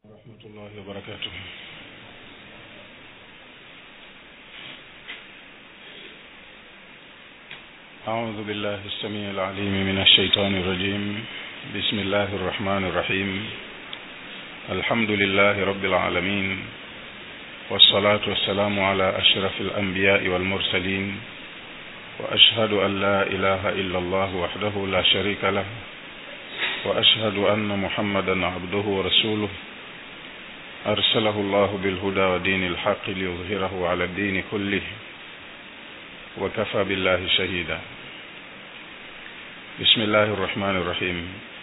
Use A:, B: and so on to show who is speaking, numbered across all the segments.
A: ورحمة الله وبركاته أعوذ بالله السميع العليم من الشيطان الرجيم بسم الله الرحمن الرحيم الحمد لله رب العالمين والصلاة والسلام على أشرف الأنبياء والمرسلين وأشهد أن لا إله إلا الله وحده لا شريك له وأشهد أن محمدا عبده ورسوله أرسله الله بالهدى ودين الحق ليظهره على الدين كله وكفى بالله شهيدا بسم الله الرحمن الرحيم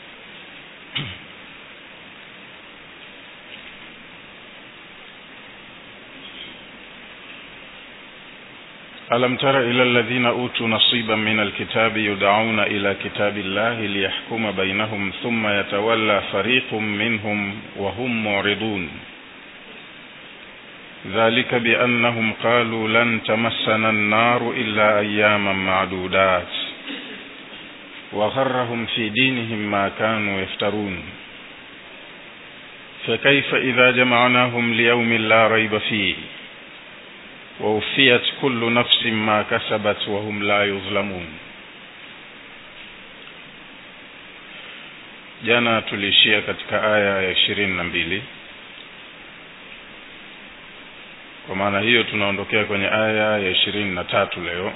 A: ألم تر إلى الذين أوتوا نصيبا من الكتاب يدعون إلى كتاب الله ليحكم بينهم ثم يتولى فريق منهم وهم معرضون ذلك بأنهم قالوا لن تمسنا النار إلا أياما معدودات وغرهم في دينهم ما كانوا يفترون فكيف إذا جمعناهم ليوم لا ريب فيه ووفيت كل نفس ما كسبت وهم لا يظلمون jana tuliishia katika aya ya ishirini na mbili kwa maana hiyo tunaondokea kwenye aya ya ishirini na tatu leo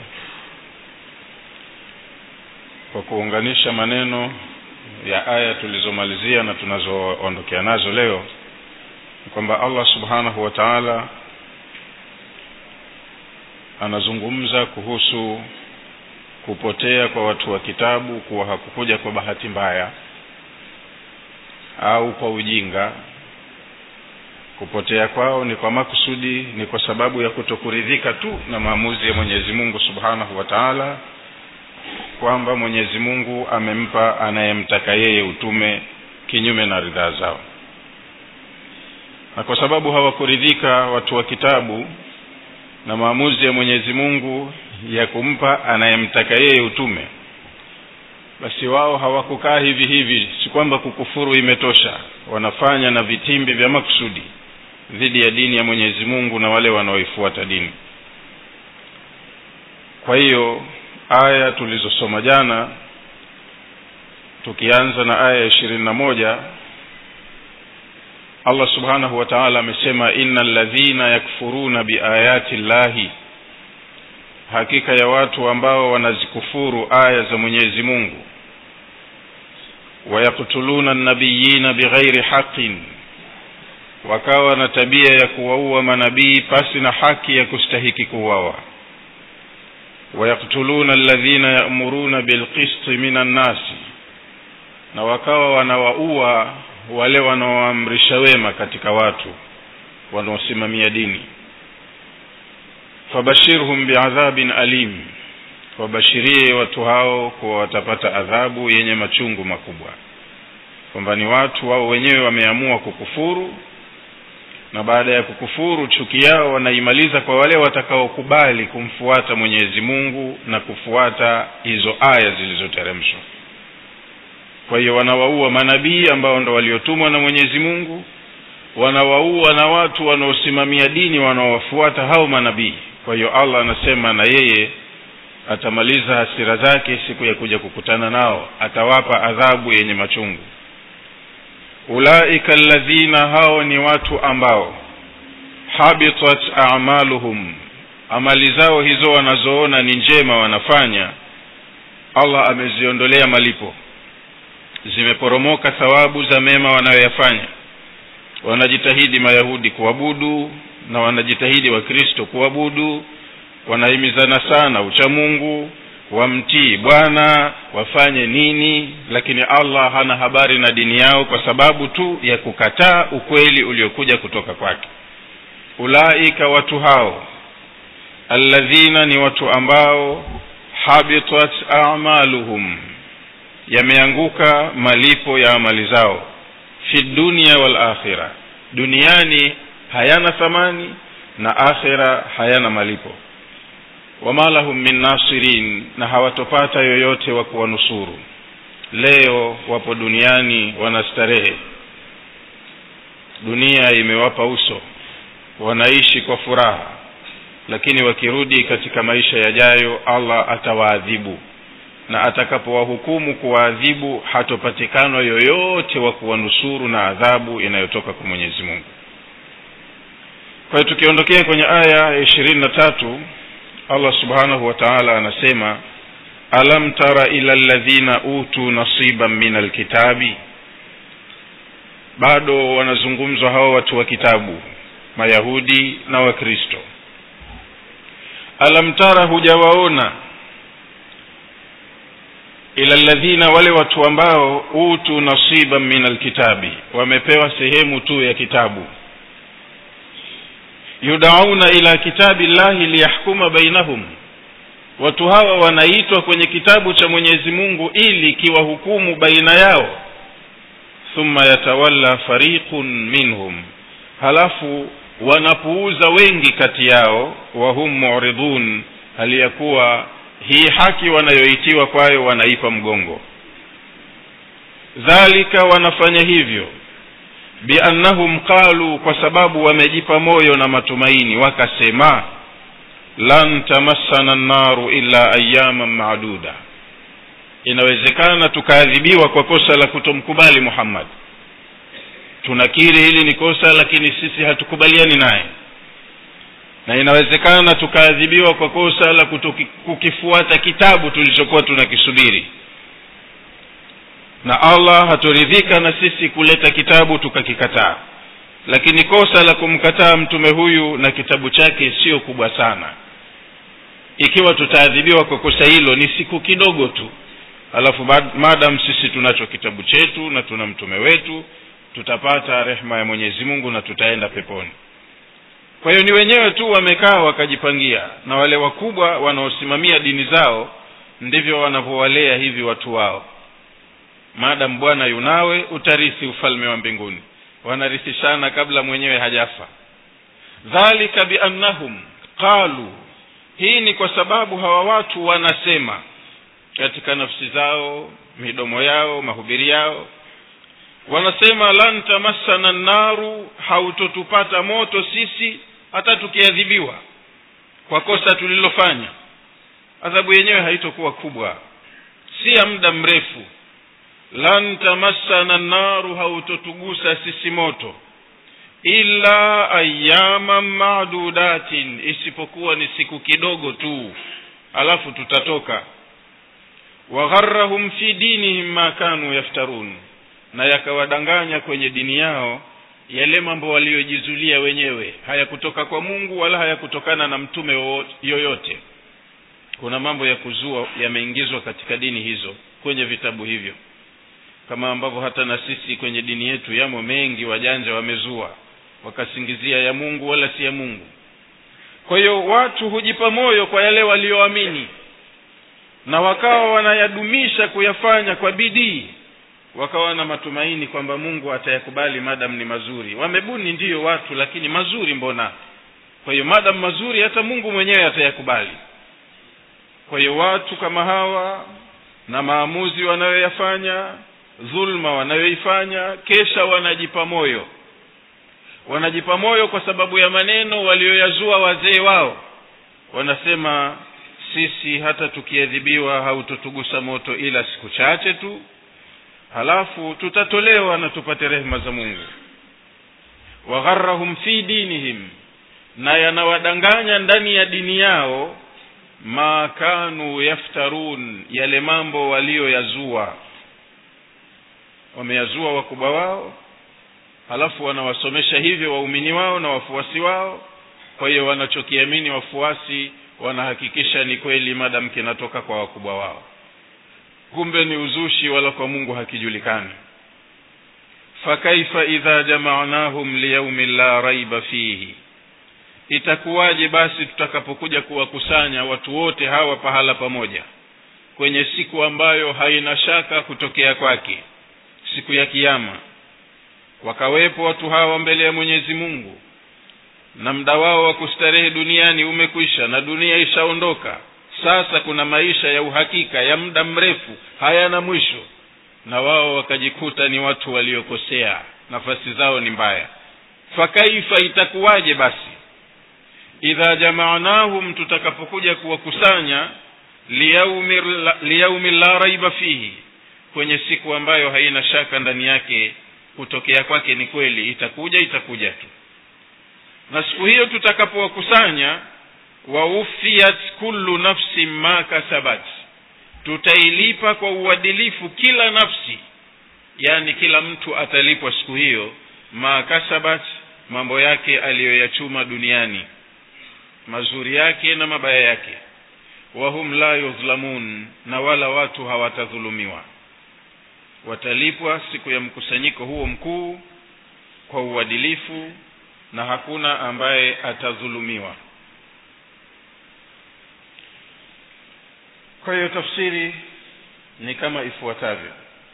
A: kwa kuunganisha maneno ya aya tulizomalizia na tunazoondokea nazo leo ni kwamba allah subhanahu wa taala anazungumza kuhusu kupotea kwa watu wa kitabu kuwa hakukuja kwa bahati mbaya au kwa ujinga kupotea kwao ni kwa makusudi ni kwa sababu ya kutokuridhika tu na maamuzi ya mwenyezi mungu subhanahu wa taala kwamba mwenyezi mungu amempa anayemtaka yeye utume kinyume na ridhaa zao na kwa sababu hawakuridhika watu wa kitabu na maamuzi ya mwenyezi mungu ya kumpa anayemtaka yeye utume basi wao hawakukaa hivi hivi si kwamba kukufuru imetosha wanafanya na vitimbi vya makusudi dhidi ya dini ya mwenyezi mungu na wale wanaoifuata dini kwa hiyo aya tulizosoma jana tukianza na aya ya ishirini na moja allah subhanahu wa taala amesema ina ladhina yakfuruna biayati llahi hakika ya watu ambao wanazikufuru aya za mwenyezi mungu wayaktuluna nabiyina bighairi haqin wakawa na tabia ya kuwaua manabii pasi na haki ya kustahiki kuwawa wayaktuluna alladhina yamuruna bilqisti min annasi na wakawa wanawaua wale wanaoamrisha wema katika watu wanaosimamia dini fabashirhum biadhabin alim wabashirie watu hao kuwa watapata adhabu yenye machungu makubwa kwamba ni watu wao wenyewe wameamua kukufuru na baada ya kukufuru chuki yao wanaimaliza kwa wale watakaokubali kumfuata mwenyezi mungu na kufuata hizo aya zilizoteremshwa kwa hiyo wanawaua manabii ambao ndo waliotumwa na mwenyezi mungu wanawaua na watu wanaosimamia dini wanaowafuata hao manabii kwa hiyo allah anasema na yeye atamaliza hasira zake siku ya kuja kukutana nao atawapa adhabu yenye machungu ulaika alladhina hao ni watu ambao habitat amaluhum amali zao hizo wanazoona ni njema wanafanya allah ameziondolea malipo zimeporomoka thawabu za mema wanayoyafanya wanajitahidi mayahudi kuabudu na wanajitahidi wakristo kuabudu wanahimizana sana uchamungu wamtii bwana wafanye nini lakini allah hana habari na dini yao kwa sababu tu ya kukataa ukweli uliokuja kutoka kwake ulaika watu hao alladhina ni watu ambao habitat amaluhum yameanguka malipo ya amali zao fi dunia wal akhira duniani hayana thamani na akhira hayana malipo wama lahum min nasirin na hawatopata yoyote wa kuwanusuru leo wapo duniani wanastarehe dunia imewapa uso wanaishi kwa furaha lakini wakirudi katika maisha yajayo allah atawaadhibu na atakapowahukumu kuwaadhibu hatopatikana yoyote wa kuwanusuru na adhabu inayotoka kwa mwenyezi mungu kwa hiyo tukiondokea kwenye aya ya ishirini na tatu allah subhanahu wa taala anasema alam tara ila ladhina utu nasiban min alkitabi bado wanazungumzwa hawa watu wa kitabu mayahudi na wakristo alam tara hujawaona ila ladhina wale watu ambao utu nasiban min alkitabi wamepewa sehemu tu ya kitabu yudauna ila kitabi llahi liyahkuma bainahum watu hawa wanaitwa kwenye kitabu cha mwenyezi mungu ili kiwahukumu baina yao thumma yatawalla fariqun minhum halafu wanapuuza wengi kati yao wahum muridun hali ya kuwa hii haki wanayoitiwa kwayo wanaipa mgongo dhalika wanafanya hivyo biannahum qalu kwa sababu wamejipa moyo na matumaini wakasema lan tamassana nnaru illa ayaman maduda inawezekana tukaadhibiwa kwa kosa la kutomkubali muhammad tunakiri hili ni kosa lakini sisi hatukubaliani naye na inawezekana tukaadhibiwa kwa kosa la kukifuata kitabu tulichokuwa tunakisubiri na allah hatoridhika na sisi kuleta kitabu tukakikataa lakini kosa la kumkataa mtume huyu na kitabu chake sio kubwa sana ikiwa tutaadhibiwa kwa kosa hilo ni siku kidogo tu alafu madam sisi tunacho kitabu chetu na tuna mtume wetu tutapata rehma ya mwenyezi mungu na tutaenda peponi kwa hiyo ni wenyewe tu wamekaa wakajipangia na wale wakubwa wanaosimamia dini zao ndivyo wanavyowalea hivi watu wao maadamu bwana yunawe utarithi ufalme wa mbinguni wanarithishana kabla mwenyewe hajafa dhalika biannahum qalu hii ni kwa sababu hawa watu wanasema katika nafsi zao midomo yao mahubiri yao wanasema lan tamassana nnaru hautotupata moto sisi hata tukiadhibiwa kwa kosa tulilofanya adhabu yenyewe haitokuwa kubwa si ya muda mrefu lan tamassana nnaru hautotugusa sisi moto illa ayaman madudatin isipokuwa ni siku kidogo tu alafu tutatoka wagharahum fi dinihim ma kanu yaftarun na yakawadanganya kwenye dini yao yale mambo waliyojizulia wenyewe hayakutoka kwa mungu wala hayakutokana na mtume yoyote kuna mambo ya kuzua yameingizwa katika dini hizo kwenye vitabu hivyo kama ambavyo hata na sisi kwenye dini yetu yamo mengi wajanja wamezua wakasingizia ya mungu wala si ya mungu kwa hiyo watu hujipa moyo kwa yale walioamini na wakawa wanayadumisha kuyafanya kwa bidii wakawa na matumaini kwamba mungu atayakubali madam ni mazuri wamebuni ndiyo watu lakini mazuri mbona kwa hiyo madam mazuri hata mungu mwenyewe atayakubali kwa hiyo watu kama hawa na maamuzi wanayoyafanya dhulma wanayoifanya kesha wanajipa moyo wanajipa moyo kwa sababu ya maneno walioyazua wazee wao wanasema sisi hata tukiadhibiwa hautotugusa moto ila siku chache tu halafu tutatolewa na tupate rehema za mungu wagharahum fi dinihim na yanawadanganya ndani ya dini yao ma kanu yaftarun yale mambo walioyazua wameyazua wakubwa wao halafu wanawasomesha hivyo waumini wao na wafuasi wao kwa hiyo wanachokiamini wafuasi wanahakikisha ni kweli madam kinatoka kwa wakubwa wao kumbe ni uzushi wala kwa mungu hakijulikani fakaifa idha jamaanahum liyaumin la raiba fihi itakuwaje basi tutakapokuja kuwakusanya watu wote hawa pahala pamoja kwenye siku ambayo haina shaka kutokea kwake siku ya kiama wakawepo watu hawa mbele ya mwenyezi mungu na muda wao wa kustarehe duniani umekwisha na dunia ishaondoka sasa kuna maisha ya uhakika ya muda mrefu hayana mwisho na wao wakajikuta ni watu waliokosea nafasi zao ni mbaya fakaifa itakuwaje basi idha jamaanahum tutakapokuja kuwakusanya liyaumi liyaumi la raiba fihi kwenye siku ambayo haina shaka ndani yake kutokea kwake ni kweli itakuja itakuja tu na siku hiyo tutakapowakusanya waufiyat kullu nafsin ma kasabat tutailipa kwa uadilifu kila nafsi yaani kila mtu atalipwa siku hiyo ma kasabat mambo yake aliyoyachuma duniani mazuri yake na mabaya yake wahum la yudhlamun na wala watu hawatadhulumiwa watalipwa siku ya mkusanyiko huo mkuu kwa uadilifu na hakuna ambaye atadhulumiwa kwa hiyo tafsiri ni kama ifuatavyo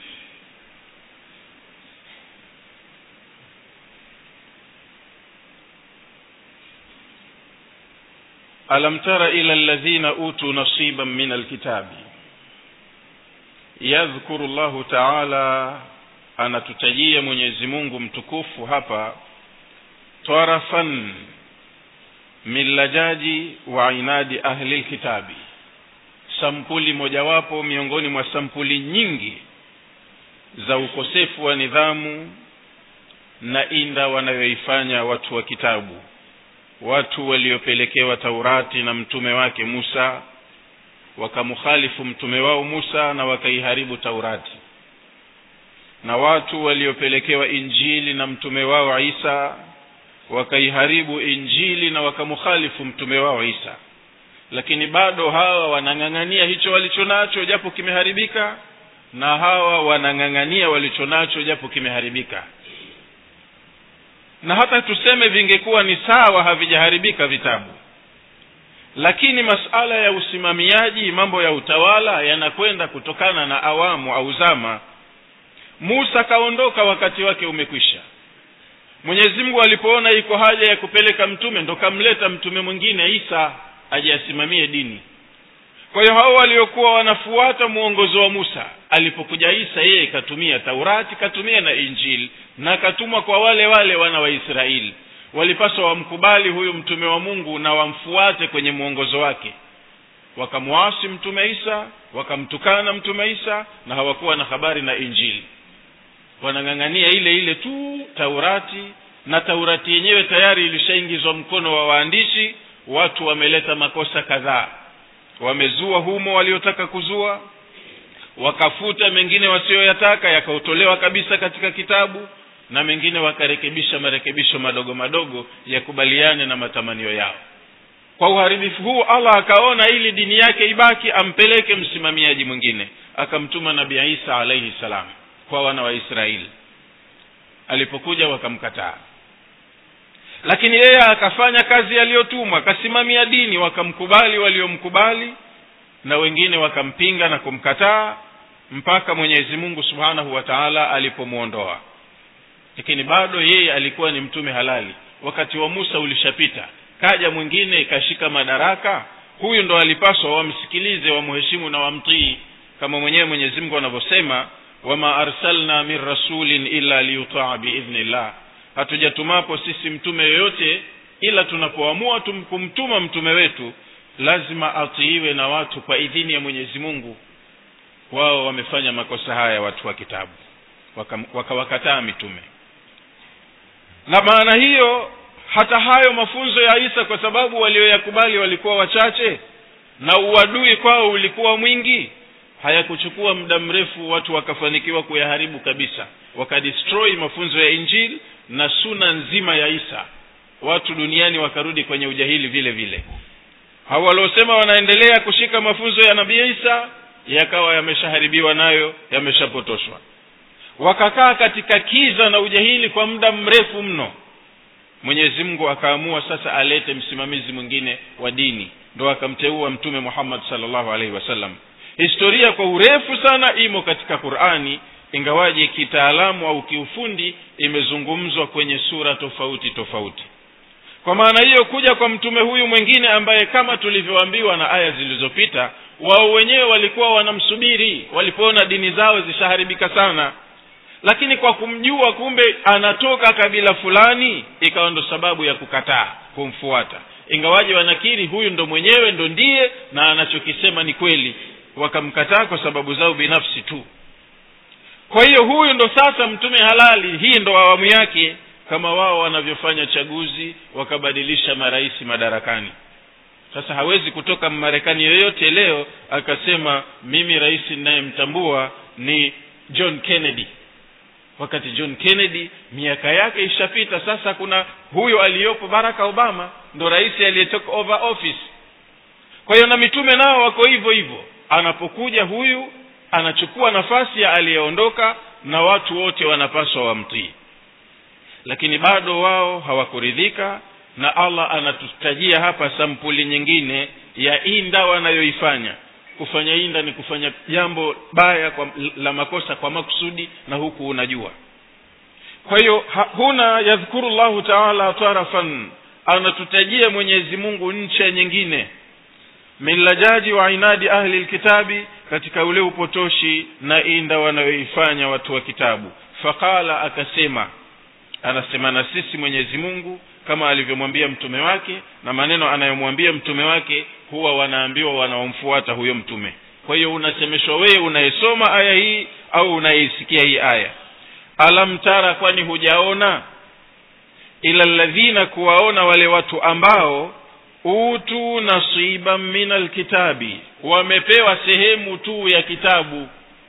A: alam tara ila alladhina utu nasiban min alkitabi yadhkuru llahu taala anatutajia mwenyezi mungu mtukufu hapa tarafan min lajaji wa inadi ahli lkitabi sampuli mojawapo miongoni mwa sampuli nyingi za ukosefu wa nidhamu na inda wanayoifanya watu wa kitabu watu waliopelekewa taurati na mtume wake musa wakamkhalifu mtume wao musa na wakaiharibu taurati na watu waliopelekewa injili na mtume wao isa wakaiharibu injili na wakamkhalifu mtume wao isa lakini bado hawa wanang'ang'ania hicho walicho nacho japo kimeharibika na hawa wanang'ang'ania walicho nacho japo kimeharibika na hata tuseme vingekuwa ni sawa havijaharibika vitabu lakini masala ya usimamiaji mambo ya utawala yanakwenda kutokana na awamu au zama musa kaondoka wakati wake umekwisha mwenyezi mungu alipoona iko haja ya kupeleka mtume ndo kamleta mtume mwingine isa aje asimamie dini kwa hiyo hao waliokuwa wanafuata mwongozo wa musa alipokuja isa yeye katumia taurati katumia na injili na katumwa kwa wale wale wana wa israeli walipaswa wamkubali huyu mtume wa mungu na wamfuate kwenye mwongozo wake wakamwasi mtume isa wakamtukana mtume isa na hawakuwa na habari na injili wanang'ang'ania ile ile tu taurati na taurati yenyewe tayari ilishaingizwa mkono wa waandishi watu wameleta makosa kadhaa wamezua humo waliotaka kuzua wakafuta mengine wasiyoyataka yakautolewa kabisa katika kitabu na mengine wakarekebisha marekebisho madogo madogo yakubaliane na matamanio yao kwa uharibifu huu allah akaona ili dini yake ibaki ampeleke msimamiaji mwingine akamtuma nabii isa alaihi salam kwa wana wa israeli alipokuja wakamkataa lakini yeye akafanya kazi aliyotumwa akasimamia dini wakamkubali waliomkubali na wengine wakampinga na kumkataa mpaka mwenyezi mungu subhanahu wa taala alipomwondoa lakini bado yeye alikuwa ni mtume halali wakati wa musa ulishapita kaja mwingine ikashika madaraka huyu ndo alipaswa wamsikilize wamheshimu na wamtii kama mwenyewe mwenyezi mungu anavyosema wama arsalna min rasulin illa liyutaa biidhnillah hatujatumapo sisi mtume yoyote ila tunapoamua kumtuma mtume wetu lazima atiiwe na watu kwa idhini ya mwenyezi mungu wao wamefanya makosa haya watu wa kitabu wakawakataa waka mitume na maana hiyo hata hayo mafunzo ya isa kwa sababu walioyakubali walikuwa wachache na uadui kwao ulikuwa mwingi hayakuchukua muda mrefu watu wakafanikiwa kuyaharibu kabisa wakadestroy mafunzo ya injili na suna nzima ya isa watu duniani wakarudi kwenye ujahili vile vile hao waliosema wanaendelea kushika mafunzo ya nabii isa yakawa yameshaharibiwa nayo yameshapotoshwa wakakaa katika kiza na ujahili kwa muda mrefu mno mwenyezi mungu akaamua sasa alete msimamizi mwingine wa dini ndo akamteua mtume muhammad salllahu alaihi wasallam historia kwa urefu sana imo katika qurani ingawaje kitaalamu au kiufundi imezungumzwa kwenye sura tofauti tofauti kwa maana hiyo kuja kwa mtume huyu mwingine ambaye kama tulivyoambiwa na aya zilizopita wao wenyewe walikuwa wanamsubiri walipoona dini zao zishaharibika sana lakini kwa kumjua kumbe anatoka kabila fulani ikawa ndo sababu ya kukataa kumfuata ingawaje wanakiri huyu ndo mwenyewe ndo ndiye na anachokisema ni kweli wakamkataa kwa sababu zao binafsi tu kwa hiyo huyu ndo sasa mtume halali hii ndo awamu yake kama wao wanavyofanya chaguzi wakabadilisha marais madarakani sasa hawezi kutoka mmarekani yoyote leo akasema mimi rais ninayemtambua ni john kennedy wakati john kennedy miaka yake ishapita sasa kuna huyo aliyopo barack obama ndo rais aliyetoka over office kwa hiyo na mitume nao wako hivyo hivyo anapokuja huyu anachukua nafasi ya aliyeondoka na watu wote wanapaswa wamtii lakini bado wao hawakuridhika na allah anatutajia hapa sampuli nyingine ya inda wanayoifanya kufanya inda ni kufanya jambo baya kwa, la makosa kwa makusudi na huku unajua kwa hiyo huna yadhkuru llahu taala tarafan anatutajia mwenyezi mungu ncha nyingine min lajaji wa inadi ahli lkitabi katika ule upotoshi na inda wanayoifanya watu wa kitabu faqala akasema anasema na sisi mwenyezi mungu kama alivyomwambia mtume wake na maneno anayomwambia mtume wake huwa wanaambiwa wanaomfuata huyo mtume kwa hiyo unasemeshwa wewe unayesoma aya hii au unayeisikia hii aya alam tara kwani hujaona ila ladhina kuwaona wale watu ambao utu nasiban min alkitabi wamepewa sehemu tu ya kitabu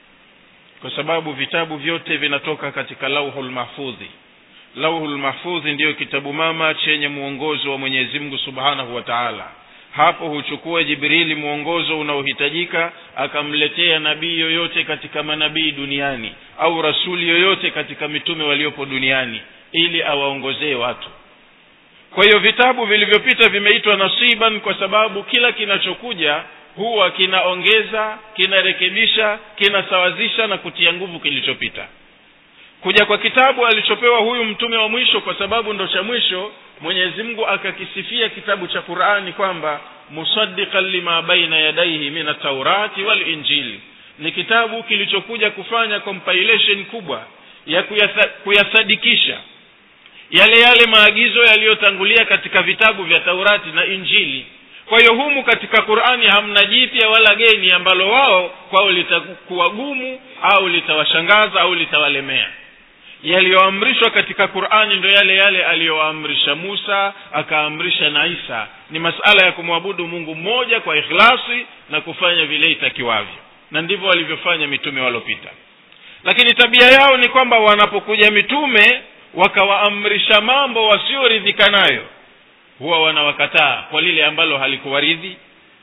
A: kwa sababu vitabu vyote vinatoka katika lauhul mahfudhi lauhul mahfudhi ndiyo kitabu mama chenye mwongozo wa mwenyezi mungu subhanahu wa taala hapo huchukua jibrili mwongozo unaohitajika akamletea nabii yoyote katika manabii duniani au rasuli yoyote katika mitume waliopo duniani ili awaongozee watu kwa hiyo vitabu vilivyopita vimeitwa nasiban kwa sababu kila kinachokuja huwa kinaongeza kinarekebisha kinasawazisha na kutia nguvu kilichopita kuja kwa kitabu alichopewa huyu mtume wa mwisho kwa sababu ndo cha mwisho mwenyezi mungu akakisifia kitabu cha qurani kwamba musaddiqan lima baina yadaihi min ataurati walinjili ni kitabu kilichokuja kufanya compilation kubwa ya kuyatha, kuyasadikisha yale yale maagizo yaliyotangulia katika vitabu vya taurati na injili kwa hiyo humu katika qurani hamna jipya wala geni ambalo wao kwao litakuwa gumu au litawashangaza au litawalemea yaliyoamrishwa katika qurani ndo yale yale aliyoamrisha musa akaamrisha na isa ni masala ya kumwabudu mungu mmoja kwa ikhlasi na kufanya vile itakiwavyo na ndivyo walivyofanya mitume waliopita lakini tabia yao ni kwamba wanapokuja mitume wakawaamrisha mambo wasioridhika nayo huwa wanawakataa kwa lile ambalo halikuwaridhi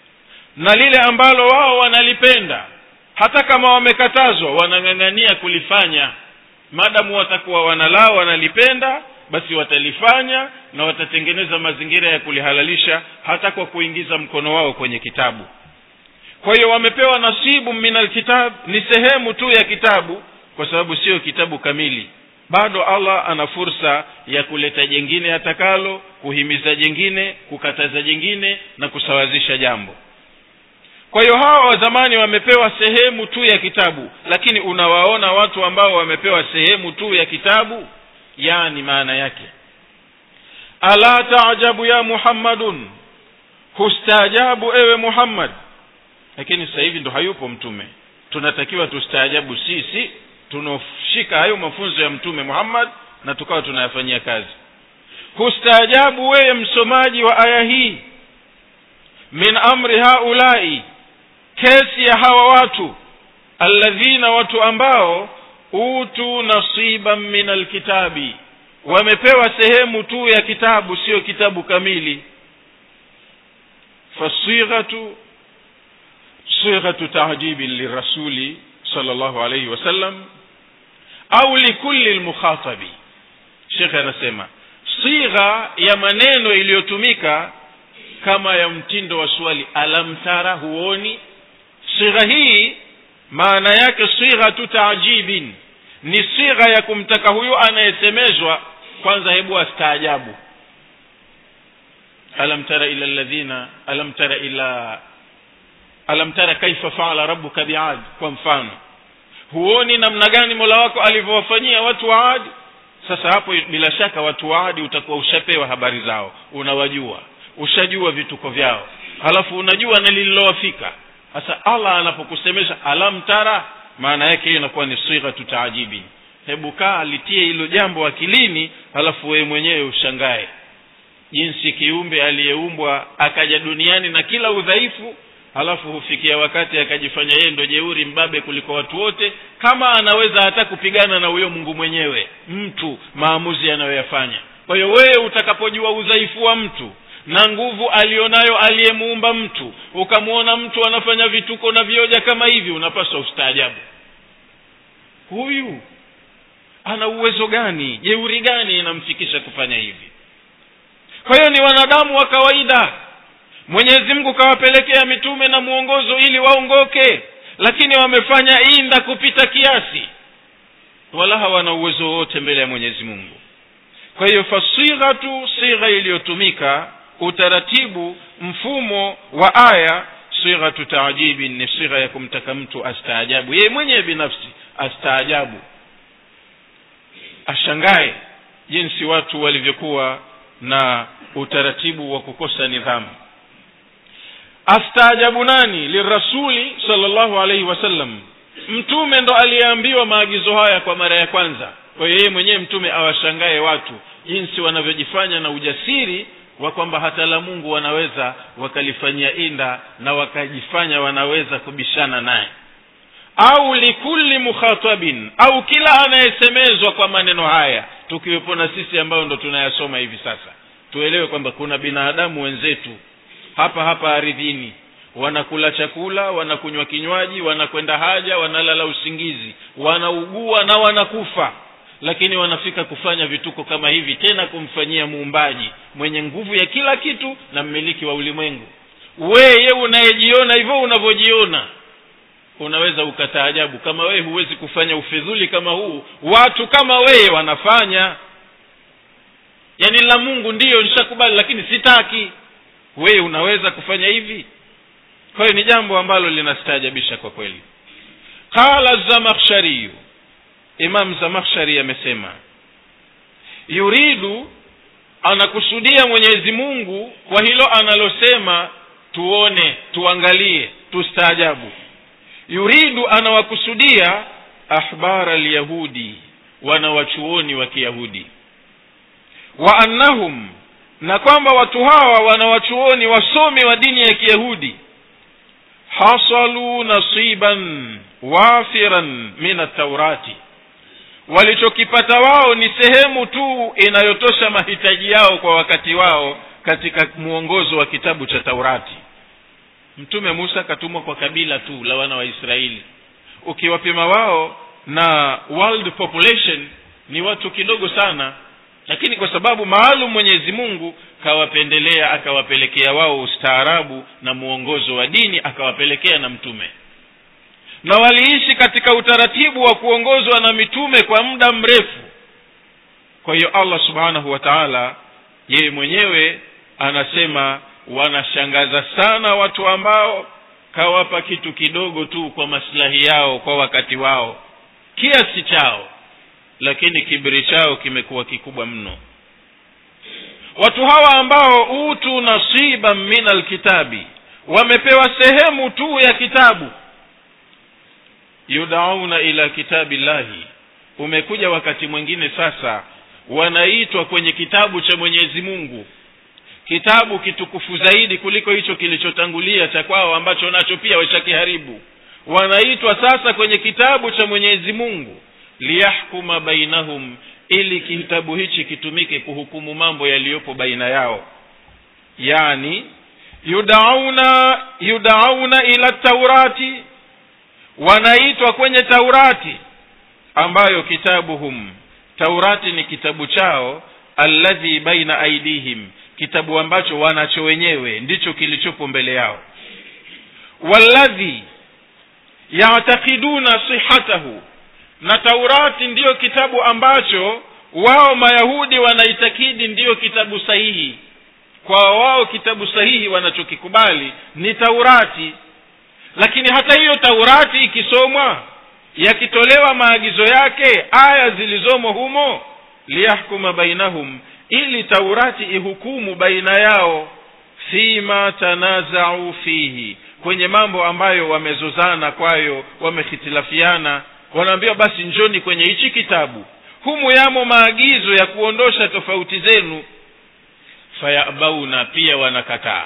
A: na lile ambalo wao wanalipenda hata kama wamekatazwa wanang'ang'ania kulifanya madamu watakuwa wanalaa wanalipenda basi watalifanya na watatengeneza mazingira ya kulihalalisha hata kwa kuingiza mkono wao kwenye kitabu kwa hiyo wamepewa nasibu min alkitab ni sehemu tu ya kitabu kwa sababu sio kitabu kamili bado allah ana fursa ya kuleta jengine atakalo kuhimiza jengine kukataza jengine na kusawazisha jambo kwa hiyo hawa wa zamani wamepewa sehemu tu ya kitabu lakini unawaona watu ambao wamepewa sehemu tu ya kitabu yani maana yake ala taajabu ya muhammadun hustaajabu ewe muhammad lakini sasa hivi ndo hayupo mtume tunatakiwa tustaajabu sisi tunaoshika hayo mafunzo ya mtume muhammad na tukawa tunayafanyia kazi hustaajabu wewe msomaji wa aya hii min amri haulai kesi ya hawa watu alladhina watu ambao utu nasiban min alkitabi wamepewa sehemu tu ya kitabu sio kitabu kamili fasighatu sighatu tajibi lirasuli sala llahu alaihi wasallam au likulli lmukhatabi shekhe anasema sigha ya maneno iliyotumika kama ya mtindo wa swali alam tara huoni sigha hii maana yake sighatu taajibin ni sigha ya kumtaka huyu anayesemezwa kwanza hebu astaajabu alam tara ila alladhina alam tara ila alam tara kaifa faala rabbuka biad kwa mfano huoni namna gani mola wako alivyowafanyia watu wa adi sasa hapo bila shaka watu wa adi utakuwa ushapewa habari zao unawajua ushajua vituko vyao halafu unajua na lililowafika sasa allah anapokusemesha alam tara maana yake hiyo inakuwa ni sighatu taajibin hebu kaa litie hilo jambo akilini halafu wewe mwenyewe ushangae jinsi kiumbe aliyeumbwa akaja duniani na kila udhaifu halafu hufikia wakati akajifanya yeye ndo jeuri mbabe kuliko watu wote kama anaweza hata kupigana na huyo mungu mwenyewe mtu maamuzi anayoyafanya kwa hiyo wewe utakapojua udhaifu wa mtu na nguvu alionayo aliyemuumba mtu ukamwona mtu anafanya vituko na vioja kama hivi unapaswa ustaajabu huyu ana uwezo gani jeuri gani inamfikisha kufanya hivi kwa hiyo ni wanadamu wa kawaida mwenyezi mungu kawapelekea mitume na mwongozo ili waongoke lakini wamefanya inda kupita kiasi wala hawana uwezo wowote mbele ya mwenyezi mungu kwa hiyo fasighatu sigha iliyotumika utaratibu mfumo wa aya sighatu taajibin ni sigha ya kumtaka mtu astaajabu yeye mwenyewe binafsi astaajabu ashangae jinsi watu walivyokuwa na utaratibu wa kukosa nidhamu astaajabu nani lirasuli salllahu alaihi wasallam mtume ndo aliyeambiwa maagizo haya kwa mara ya kwanza kwa hiyo yeye mwenyewe mtume awashangae watu jinsi wanavyojifanya na ujasiri wa kwamba hata la mungu wanaweza wakalifanyia inda na wakajifanya wanaweza kubishana naye au likulli mukhatabin au kila anayesemezwa kwa maneno haya tukiwepo na sisi ambayo ndo tunayasoma hivi sasa tuelewe kwamba kuna binadamu wenzetu hapa hapa aridhini wanakula chakula wanakunywa kinywaji wanakwenda haja wanalala usingizi wanaugua na wanakufa lakini wanafika kufanya vituko kama hivi tena kumfanyia muumbaji mwenye nguvu ya kila kitu na mmiliki wa ulimwengu weye unayejiona hivyo unavyojiona unaweza ukataajabu kama wewe huwezi kufanya ufidhuli kama huu watu kama wewe wanafanya yaani la mungu ndiyo nishakubali lakini sitaki wewe unaweza kufanya hivi kwa hiyo ni jambo ambalo linastaajabisha kwa kweli qala zamakhshariyu imam zamakhshari amesema yuridu anakusudia mwenyezi mungu kwa hilo analosema tuone tuangalie tustaajabu yuridu anawakusudia ahbara lyahudi wanawachuoni wa kiyahudi wa annahum na kwamba watu hawa wanawachuoni wasomi wa dini ya kiyahudi hasalu nasiban wafiran min ataurati walichokipata wao ni sehemu tu inayotosha mahitaji yao kwa wakati wao katika mwongozo wa kitabu cha taurati mtume musa akatumwa kwa kabila tu la wana wa israeli ukiwapima wao na world population ni watu kidogo sana lakini kwa sababu maalum mwenyezi mungu kawapendelea akawapelekea wao ustaarabu na mwongozo wa dini akawapelekea na mtume na waliishi katika utaratibu wa kuongozwa na mitume kwa muda mrefu kwa hiyo allah subhanahu wa taala yeye mwenyewe anasema wanashangaza sana watu ambao kawapa kitu kidogo tu kwa maslahi yao kwa wakati wao kiasi chao lakini kibiri chao kimekuwa kikubwa mno watu hawa ambao utu nasiban min alkitabi wamepewa sehemu tu ya kitabu yudauna ila kitabi llahi umekuja wakati mwingine sasa wanaitwa kwenye kitabu cha mwenyezi mungu kitabu kitukufu zaidi kuliko hicho kilichotangulia cha kwao ambacho nacho pia washakiharibu wanaitwa sasa kwenye kitabu cha mwenyezi mungu liyahkuma bainahum ili kitabu hichi kitumike kuhukumu mambo yaliyopo baina yao yani yudauna yudauna ila taurati wanaitwa kwenye taurati ambayo kitabuhum taurati ni kitabu chao alladhi baina aidihim kitabu ambacho wanacho wenyewe ndicho kilichopo mbele yao walladhi yatakiduna sihatahu na taurati ndiyo kitabu ambacho wao mayahudi wanaitakidi ndiyo kitabu sahihi kwa wao kitabu sahihi wanachokikubali ni taurati lakini hata hiyo taurati ikisomwa yakitolewa maagizo yake aya zilizomo humo liyahkuma bainahum ili taurati ihukumu baina yao fima tanazau fihi kwenye mambo ambayo wamezozana kwayo wamehitilafiana wanaambiwa basi njoni kwenye hichi kitabu humu yamo maagizo ya kuondosha tofauti zenu fayabauna pia wanakataa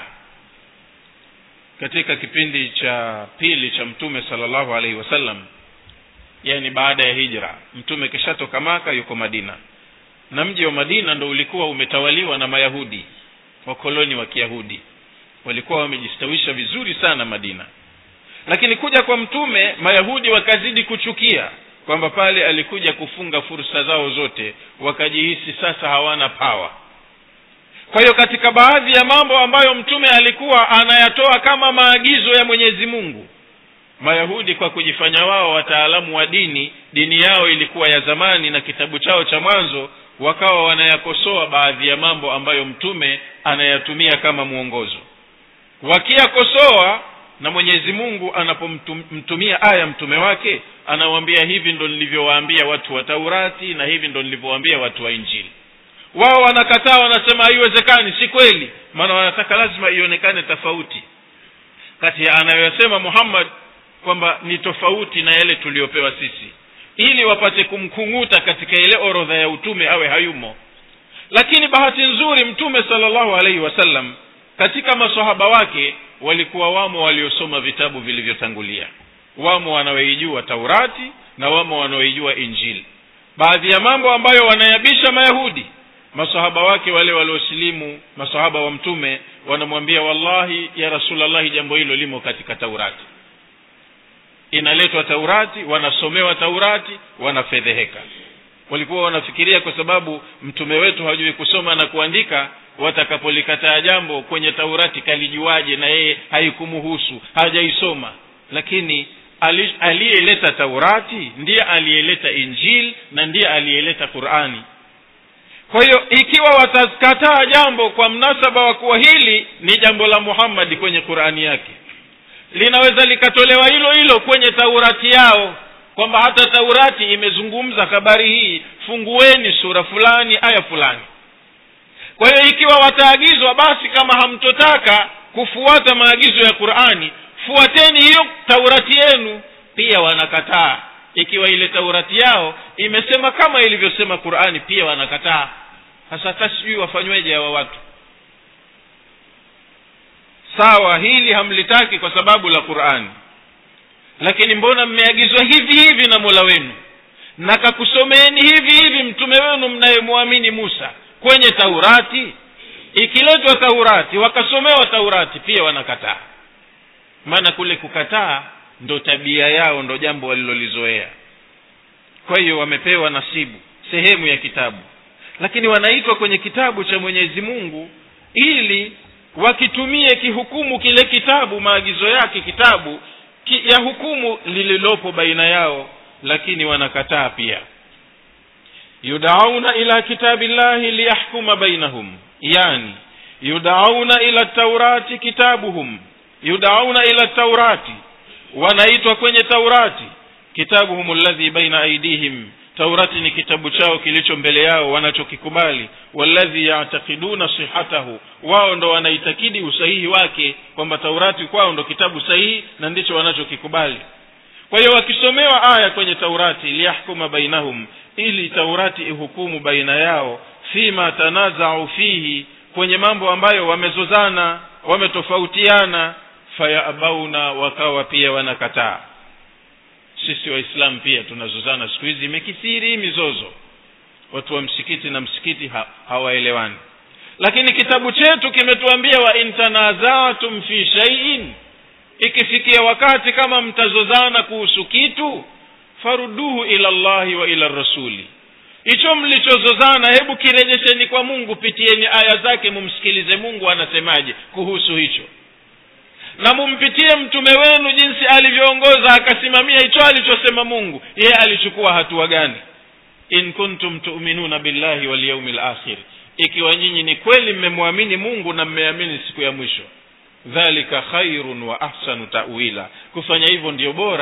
A: katika kipindi cha pili cha mtume salllahu alaihi wasallam yani baada ya hijra mtume kishatoka maka yuko madina na mji wa madina ndo ulikuwa umetawaliwa na mayahudi wakoloni wa kiyahudi walikuwa wamejistawisha vizuri sana madina lakini kuja kwa mtume mayahudi wakazidi kuchukia kwamba pale alikuja kufunga fursa zao zote wakajihisi sasa hawana pawa kwa hiyo katika baadhi ya mambo ambayo mtume alikuwa anayatoa kama maagizo ya mwenyezi mungu mayahudi kwa kujifanya wao wataalamu wa dini dini yao ilikuwa ya zamani na kitabu chao cha mwanzo wakawa wanayakosoa baadhi ya mambo ambayo mtume anayatumia kama mwongozo wakiyakosoa na mwenyezi mungu anapomtumia aya mtume wake anawambia hivi ndo nilivyowaambia watu wa taurati na hivi ndo nilivyowaambia watu wa injili wao wanakataa wanasema haiwezekani si kweli maana wanataka lazima ionekane tofauti kati ya anayoyasema muhammad kwamba ni tofauti na yale tuliyopewa sisi ili wapate kumkung'uta katika ile orodha ya utume awe hayumo lakini bahati nzuri mtume salllahu alaihi wasallam katika masahaba wake walikuwa wamo waliosoma vitabu vilivyotangulia wamo wanaoijua taurati na wamo wanaoijua injili baadhi ya mambo ambayo wanayabisha mayahudi masahaba wake wale waliosilimu masahaba wa mtume wanamwambia wallahi ya rasulllahi jambo hilo limo katika taurati inaletwa taurati wanasomewa taurati wanafedheheka walikuwa wanafikiria kwa sababu mtume wetu hajui kusoma na kuandika watakapolikataa jambo kwenye taurati kalijuaje na yeye haikumuhusu hajaisoma lakini aliyeleta taurati ndiye aliyeleta injili na ndiye aliyeleta qurani kwa hiyo ikiwa watakataa jambo kwa mnasaba wa kuwa hili ni jambo la muhammadi kwenye qurani yake linaweza likatolewa hilo hilo kwenye taurati yao kwamba hata taurati imezungumza habari hii fungueni sura fulani aya fulani kwa hiyo ikiwa wataagizwa basi kama hamtotaka kufuata maagizo ya qurani fuateni hiyo taurati yenu pia wanakataa ikiwa ile taurati yao imesema kama ilivyosema qurani pia wanakataa hasa hata sijui wafanyweje hawa watu sawa hili hamlitaki kwa sababu la qurani lakini mbona mmeagizwa hivi hivi na mola wenu na kakusomeeni hivi hivi mtume wenu mnayemwamini musa kwenye taurati ikiletwa taurati wakasomewa taurati pia wanakataa maana kule kukataa ndo tabia yao ndo jambo walilolizoea kwa hiyo wamepewa nasibu sehemu ya kitabu lakini wanaitwa kwenye kitabu cha mwenyezi mungu ili wakitumie kihukumu kile kitabu maagizo yake kitabu ki, ya hukumu lililopo baina yao lakini wanakataa pia yudauna ila kitabi llahi liyahkuma bainahum yani yudauna ila taurati kitabuhum yudauna ila taurati wanaitwa kwenye taurati kitabuhum alladhi baina aidihim taurati ni kitabu chao kilicho mbele yao wanachokikubali walladhi yatakiduna sihatahu wao ndo wanaitakidi usahihi wake kwamba taurati kwao ndo kitabu sahihi na ndicho wanachokikubali kwa hiyo wakisomewa aya kwenye taurati liyahkuma bainahum ili taurati ihukumu baina yao fima tanazau fihi kwenye mambo ambayo wamezozana wametofautiana fayabauna wakawa pia wanakataa sisi waislamu pia tunazozana siku hizi imekithiri mizozo watu wa msikiti na msikiti ha, hawaelewani lakini kitabu chetu kimetuambia wa in tanazatum fi shaiin ikifikia wakati kama mtazozana kuhusu kitu faruduhu ila llahi wa ila rasuli hicho mlichozozana hebu kirejesheni kwa mungu pitieni aya zake mumsikilize mungu anasemaje kuhusu hicho na mumpitie mtume wenu jinsi alivyoongoza akasimamia hicho alichosema mungu yeye alichukua hatua gani in kuntum tuminuna billahi walyaumi lakhir ikiwa nyinyi ni kweli mmemwamini mungu na mmeamini siku ya mwisho dhalika khairun wa ahsanu tawila kufanya hivyo ndiyo bora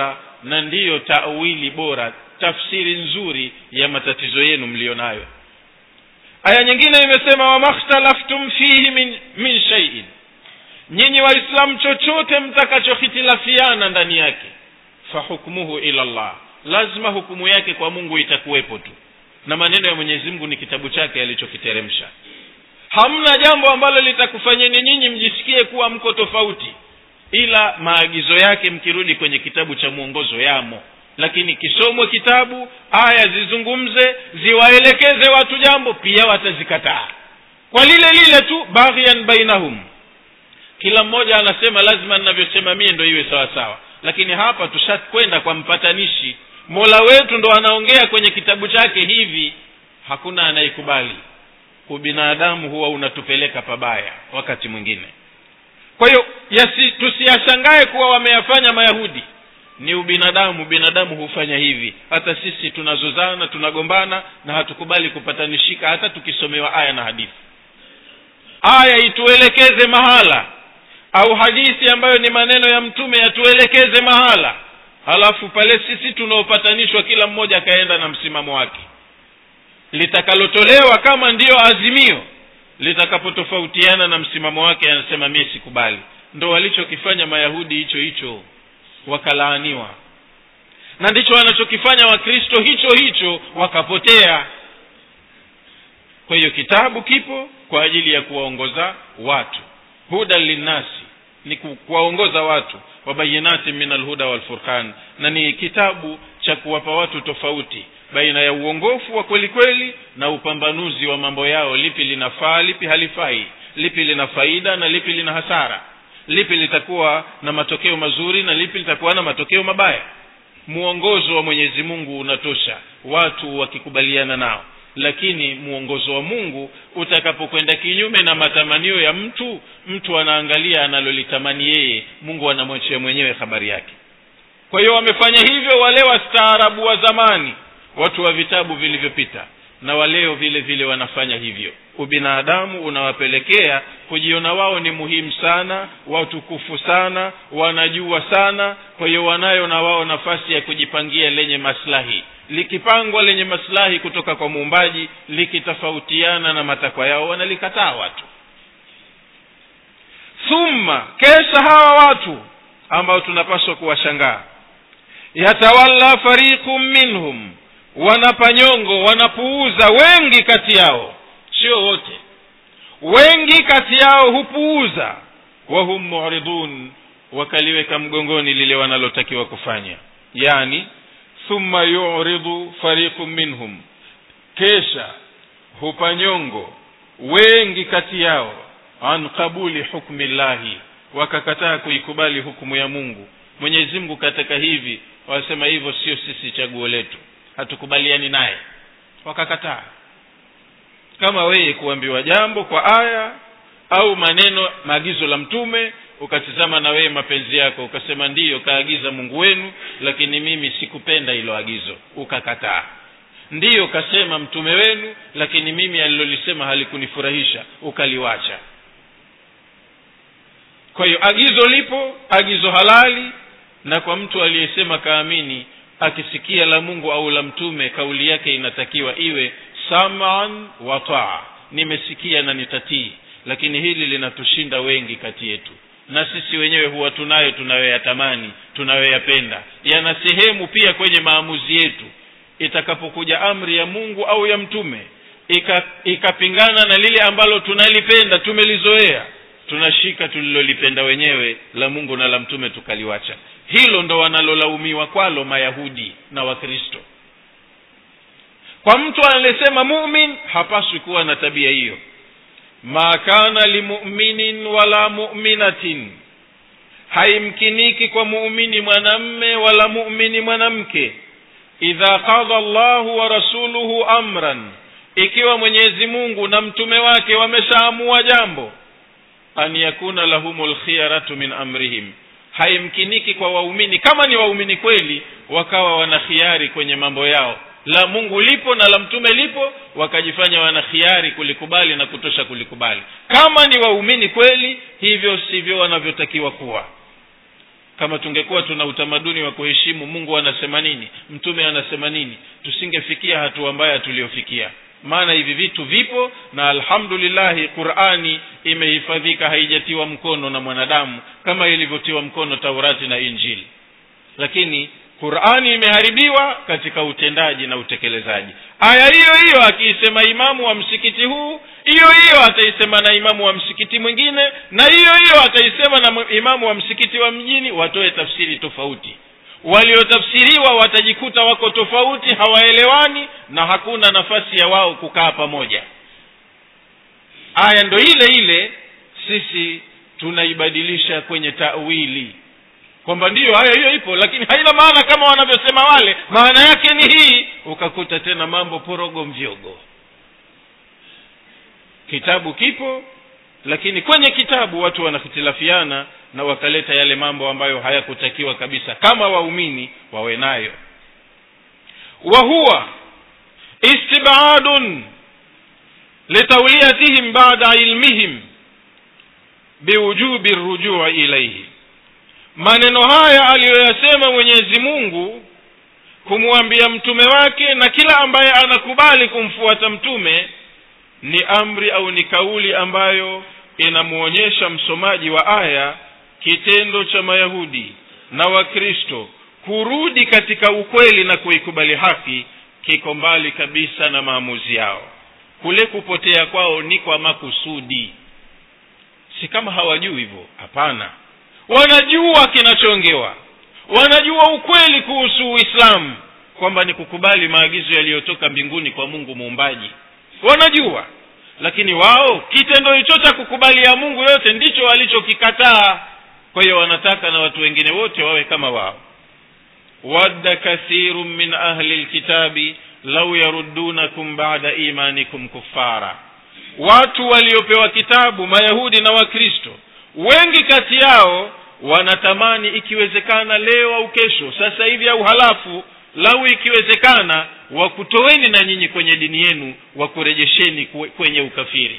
A: na ndiyo tawili bora tafsiri nzuri ya matatizo yenu mliyo nayo aya nyingine imesema wamakhtalaftum fihi min, min shaiin nyinyi waislamu chochote mtakachohitilafiana ndani yake fahukmuhu ila llah lazima hukumu yake kwa mungu itakuwepo tu na maneno ya mwenyezi mungu ni kitabu chake alichokiteremsha hamna jambo ambalo litakufanyeni nyinyi mjisikie kuwa mko tofauti ila maagizo yake mkirudi kwenye kitabu cha mwongozo yamo lakini kisomwe kitabu aya zizungumze ziwaelekeze watu jambo pia watazikataa kwa lile lile tu baghyan bainahum kila mmoja anasema lazima ninavyosema mie ndo iwe sawa sawa lakini hapa tushakwenda kwa mpatanishi mola wetu ndo anaongea kwenye kitabu chake hivi hakuna anayekubali ubinadamu huwa unatupeleka pabaya wakati mwingine kwa hiyo tusiyashangae kuwa wameyafanya mayahudi ni ubinadamu binadamu hufanya hivi hata sisi tunazozana tunagombana na hatukubali kupatanishika hata tukisomewa aya na hadithi aya ituelekeze mahala au hadithi ambayo ni maneno ya mtume yatuelekeze mahala halafu pale sisi tunaopatanishwa kila mmoja akaenda na msimamo wake litakalotolewa kama ndiyo azimio litakapotofautiana na msimamo wake anasema mie sikubali ndo walichokifanya mayahudi hicho hicho wakalaaniwa na ndicho wanachokifanya wakristo hicho hicho wakapotea kwa hiyo kitabu kipo kwa ajili ya kuwaongoza watu hudan linnasi ni kuwaongoza watu wabayinati min alhuda walfurqan na ni kitabu cha kuwapa watu tofauti baina ya uongofu wa kweli kweli na upambanuzi wa mambo yao lipi linafaa lipi halifai lipi lina faida na lipi lina hasara lipi litakuwa na matokeo mazuri na lipi litakuwa na matokeo mabaya mwongozo wa mwenyezi mungu unatosha watu wakikubaliana nao lakini mwongozo wa mungu utakapokwenda kinyume na matamanio ya mtu mtu anaangalia analolitamani yeye mungu anamwachia mwenyewe habari yake kwa hiyo wamefanya hivyo wale wastaarabu wa zamani watu wa vitabu vilivyopita na waleo vile vile wanafanya hivyo ubinadamu unawapelekea kujiona wao ni muhimu sana watukufu sana wanajua sana kwa hiyo wanayo na wao nafasi ya kujipangia lenye maslahi likipangwa lenye maslahi kutoka kwa muumbaji likitofautiana na matakwa yao wanalikataa watu thumma kesha hawa watu ambao tunapaswa kuwashangaa yatawalla fariqun minhum wanapanyongo wanapuuza wengi kati yao sio wote wengi kati yao hupuuza wahum muridun wakaliweka mgongoni lile wanalotakiwa kufanya yani thumma yuridu fariqun minhum kesha hupanyongo wengi kati yao an qabuli hukmi llahi wakakataa kuikubali hukumu ya mungu mwenyezi mungu katika hivi wasema hivyo sio sisi chaguo letu hatukubaliani naye wakakataa kama wewe kuambiwa jambo kwa aya au maneno maagizo la mtume ukatizama na wewe mapenzi yako ukasema ndiyo kaagiza mungu wenu lakini mimi sikupenda hilo agizo ukakataa ndiyo kasema mtume wenu lakini mimi alilolisema halikunifurahisha ukaliwacha kwa hiyo agizo lipo agizo halali na kwa mtu aliyesema kaamini akisikia la mungu au la mtume kauli yake inatakiwa iwe saman wa taa nimesikia na nitatii lakini hili linatushinda wengi kati yetu na sisi wenyewe huwa tunayo tunayoyatamani tunayoyapenda yana sehemu pia kwenye maamuzi yetu itakapokuja amri ya mungu au ya mtume ikapingana ika na lile ambalo tunalipenda tumelizoea tunashika tulilolipenda wenyewe la mungu na la mtume tukaliwacha hilo ndo wanalolaumiwa kwalo mayahudi na wakristo kwa mtu anayesema mumin hapaswi kuwa na tabia hiyo ma kana limuminin wala muminatin haimkiniki kwa muumini mwanamme wala muumini mwanamke idha qadha llahu wa rasuluhu amran ikiwa mwenyezi mungu na mtume wake wameshaamua jambo an yakuna lahum lkhiyaratu min amrihim haimkiniki kwa waumini kama ni waumini kweli wakawa wana khiari kwenye mambo yao la mungu lipo na la mtume lipo wakajifanya wana khiari kulikubali na kutosha kulikubali kama ni waumini kweli hivyo sivyo wanavyotakiwa kuwa kama tungekuwa tuna utamaduni wa kuheshimu mungu anasema nini mtume anasema nini tusingefikia hatua mbaya tuliyofikia maana hivi vitu vipo na alhamdulillahi qurani imehifadhika haijatiwa mkono na mwanadamu kama ilivyotiwa mkono taurati na injili lakini qurani imeharibiwa katika utendaji na utekelezaji aya hiyo hiyo akiisema imamu wa msikiti huu hiyo hiyo ataisema na imamu wa msikiti mwingine na hiyo hiyo ataisema na imamu wa msikiti wa mjini watoe tafsiri tofauti waliotafsiriwa watajikuta wako tofauti hawaelewani na hakuna nafasi ya wao kukaa pamoja aya ndo ile ile sisi tunaibadilisha kwenye tawili kwamba ndiyo haya hiyo ipo lakini haina maana kama wanavyosema wale maana yake ni hii ukakuta tena mambo porogo mvyogo kitabu kipo lakini kwenye kitabu watu wanahitilafiana na wakaleta yale mambo ambayo hayakutakiwa kabisa kama waumini wawe nayo wa huwa istibadun litawliyatihim bada ilmihim biwujubi rujui ilaihi maneno haya aliyoyasema mwenyezi mungu kumwambia mtume wake na kila ambaye anakubali kumfuata mtume ni amri au ni kauli ambayo inamwonyesha msomaji wa aya kitendo cha mayahudi na wakristo kurudi katika ukweli na kuikubali haki kiko mbali kabisa na maamuzi yao kule kupotea kwao ni kwa makusudi si kama hawajui hivyo hapana wanajua kinachoongewa wanajua ukweli kuhusu uislamu kwamba ni kukubali maagizo yaliyotoka mbinguni kwa mungu muumbaji wanajua lakini wao kitendo hicho cha kukubali ya mungu yote ndicho walichokikataa kwa hiyo wanataka na watu wengine wote wawe kama wao wadda kathiru min ahli lkitabi lau yaruddunakum bada imanikum kuffara watu waliopewa kitabu mayahudi na wakristo wengi kati yao wanatamani ikiwezekana leo au kesho sasa hivi au halafu lau ikiwezekana wakutoweni na nyinyi kwenye dini yenu wakurejesheni kwenye ukafiri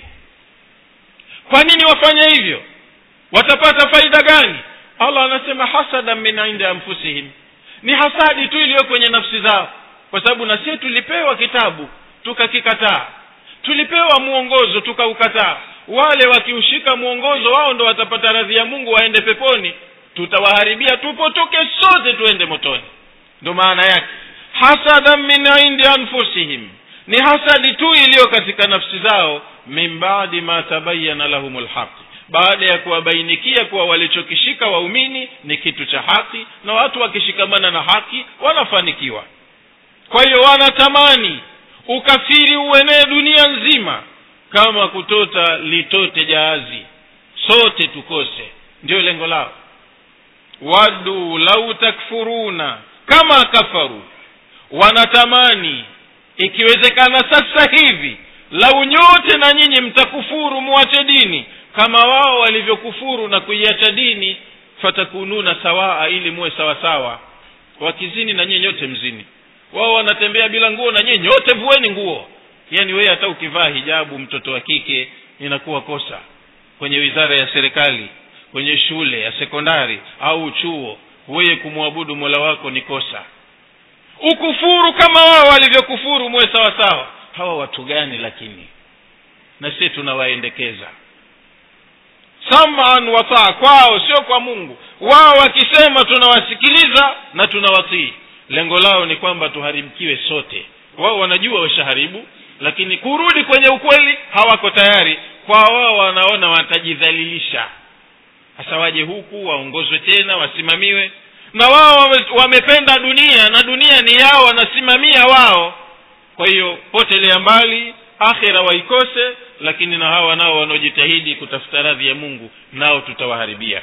A: kwa nini wafanye hivyo watapata faida gani allah anasema hasadan min indi anfusihim ni hasadi tu iliyo kwenye nafsi zao kwa sababu na sie tulipewa kitabu tukakikataa tulipewa mwongozo tukaukataa wale wakiushika mwongozo wao ndo watapata radhi ya mungu waende peponi tutawaharibia tupotoke sote tuende motoni ndo maana yake hasadan min indi anfusihim ni hasadi tu iliyo katika nafsi zao min badi ma tabayana lahum lhaqi baada ya kuwabainikia kuwa walichokishika waumini ni kitu cha haki na watu wakishikamana na haki wanafanikiwa kwa hiyo wanatamani ukafiri uenee dunia nzima kama kutota litote jahazi sote tukose ndio lengo lao wadu lau takfuruna kama kafaru wanatamani ikiwezekana sasa hivi lau nyote na nyinyi mtakufuru muache dini kama wao walivyokufuru na kuiacha dini fatakununa sawaa ili muwe sawasawa wakizini na nyinyi nyote mzini wao wanatembea bila nguo na nyinyi nyote vueni nguo yaani wewe hata ukivaa hijabu mtoto wa kike inakuwa kosa kwenye wizara ya serikali kwenye shule ya sekondari au chuo wewe kumwabudu mola wako ni kosa ukufuru kama wao walivyokufuru muwe sawa sawa hawa watu gani lakini na sisi tunawaendekeza saman wataa kwao sio kwa mungu wao wakisema tunawasikiliza na tunawatii lengo lao ni kwamba tuharibikiwe sote wao wanajua washaharibu lakini kurudi kwenye ukweli hawako tayari kwa wao wanaona watajidhalilisha hasa waje huku waongozwe tena wasimamiwe na wao wame, wamependa dunia na dunia ni yao wanasimamia wao kwa hiyo potelea mbali akhira waikose lakini na hawa nao wanaojitahidi kutafuta radhi ya mungu nao tutawaharibia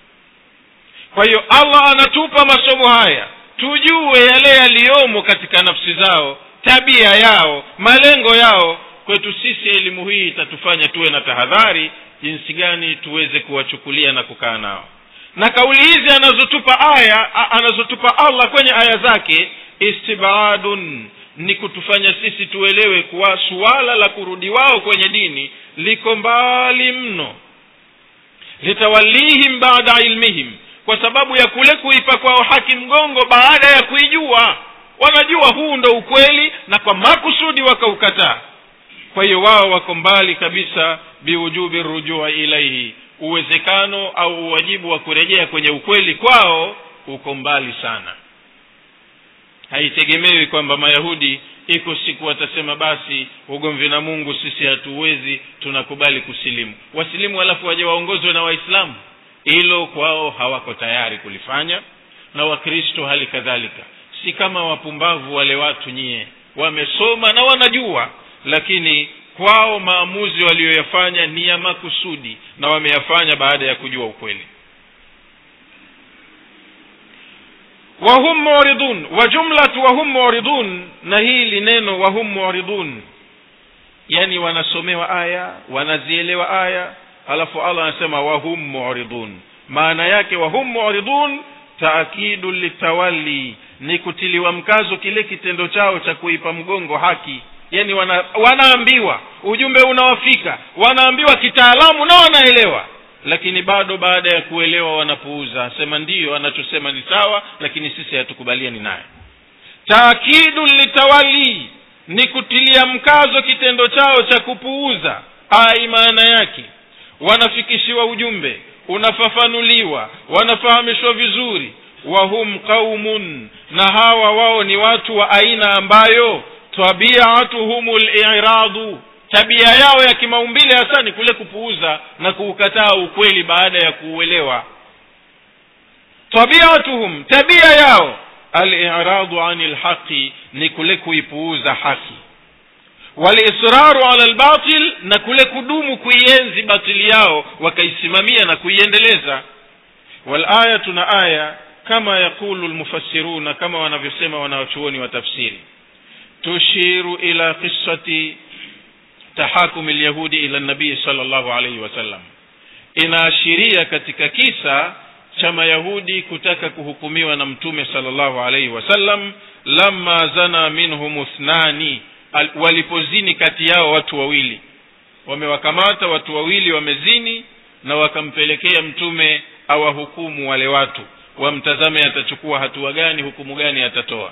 A: kwa hiyo allah anatupa masomo haya tujue yale yaliyomo katika nafsi zao tabia yao malengo yao kwetu sisi elimu hii itatufanya tuwe na tahadhari jinsi gani tuweze kuwachukulia na kukaa nao na kauli hizi anazotupa aya anazotupa allah kwenye aya zake istibadun ni kutufanya sisi tuelewe kuwa suala la kurudi wao kwenye dini liko mbali mno litawalihim baada ilmihim kwa sababu ya kule kuipa kwao haki mgongo baada ya kuijua wanajua huu ndo ukweli na kwa makusudi wakaukataa kwa hiyo wao wako mbali kabisa biwujubi rujua ilaihi uwezekano au uwajibu wa kurejea kwenye ukweli kwao uko mbali sana haitegemewi kwamba mayahudi iko siku watasema basi ugomvi na mungu sisi hatuwezi tunakubali kusilimu wasilimu halafu waje waongozwe na waislamu hilo kwao hawako tayari kulifanya na wakristo hali kadhalika si kama wapumbavu wale watu nyie wamesoma na wanajua lakini kwao maamuzi waliyoyafanya ni ya makusudi na wameyafanya baada ya kujua ukweli wahum muridun wa jumlatu wahum muridun na hili neno wahum muridun yani wanasomewa aya wanazielewa aya alafu allah anasema wahum muridun maana yake wahum muridun taakidu litawali ni kutiliwa mkazo kile kitendo chao cha kuipa mgongo haki yani wana, wanaambiwa ujumbe unawafika wanaambiwa kitaalamu na wanaelewa lakini bado baada ya kuelewa wanapuuza sema ndiyo anachosema ni sawa lakini sisi hatukubaliani naye taakidu litawali ni kutilia mkazo kitendo chao cha kupuuza ai maana yake wanafikishiwa ujumbe unafafanuliwa wanafahamishwa vizuri wahum qaumun na hawa wao ni watu wa aina ambayo tabiatuhum liradu tabia yao ya kimaumbile hasa ni kule kupuuza na kuukataa ukweli baada ya kuuelewa tabiatuhum tabia yao aliradu ani lhaqi ni kule kuipuuza haki walisraru ala lbatil na kule kudumu kuienzi batili yao wakaisimamia na kuiendeleza walayatu na aya kama yaqulu lmufassiruna kama wanavyosema wanawachuoni wa tafsiri tushiru ila qissati tahakumi lyahudi ila nabii sal llahu alaihi wasallam inaashiria katika kisa cha mayahudi kutaka kuhukumiwa na mtume sal llahu alaihi wasallam lama zana minhum ithnani walipozini kati yao watu wawili wamewakamata watu wawili wamezini na wakampelekea mtume awahukumu wale watu wamtazame atachukua hatua gani hukumu gani atatoa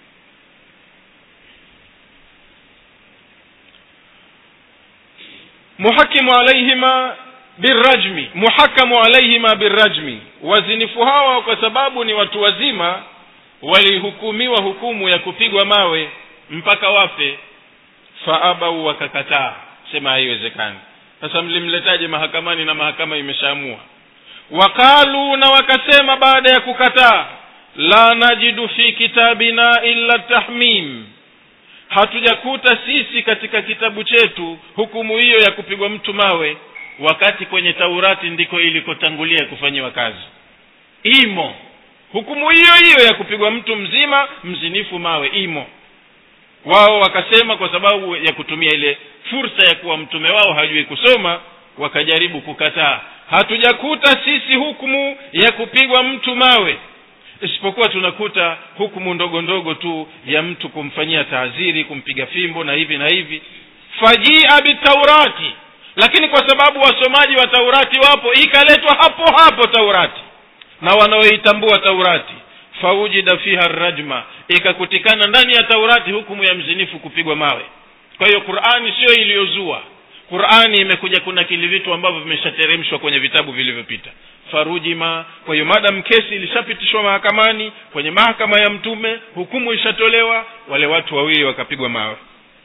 A: muhakimu alaihima birajmi muhakamu alaihima birajmi wazinifu hawa kwa sababu ni watu wazima walihukumiwa hukumu ya kupigwa mawe mpaka wafe faabau wakakataa sema haiwezekani sasa mlimletaje mahakamani na mahakama imeshaamua waqalu na wakasema baada ya kukataa la najidu fi kitabina illa tahmim hatujakuta sisi katika kitabu chetu hukumu hiyo ya kupigwa mtu mawe wakati kwenye taurati ndiko ilikotangulia kufanyiwa kazi imo hukumu hiyo hiyo ya kupigwa mtu mzima mzinifu mawe imo wao wakasema kwa sababu ya kutumia ile fursa ya kuwa mtume wao hajui kusoma wakajaribu kukataa hatujakuta sisi hukumu ya kupigwa mtu mawe isipokuwa tunakuta hukumu ndogo ndogo tu ya mtu kumfanyia taaziri kumpiga fimbo na hivi na hivi fajia bitaurati lakini kwa sababu wasomaji wa taurati wapo ikaletwa hapo hapo taurati na wanaoitambua taurati faujida fiha rajma ikakutikana ndani ya taurati hukumu ya mzinifu kupigwa mawe kwa hiyo qurani siyo iliyozua qurani imekuja kuna kili vitu ambavyo vimeshateremshwa kwenye vitabu vilivyopita farujima kwa hiyo madam kesi ilishapitishwa mahakamani kwenye mahakama ya mtume hukumu ishatolewa wale watu wawili wakapigwa mawe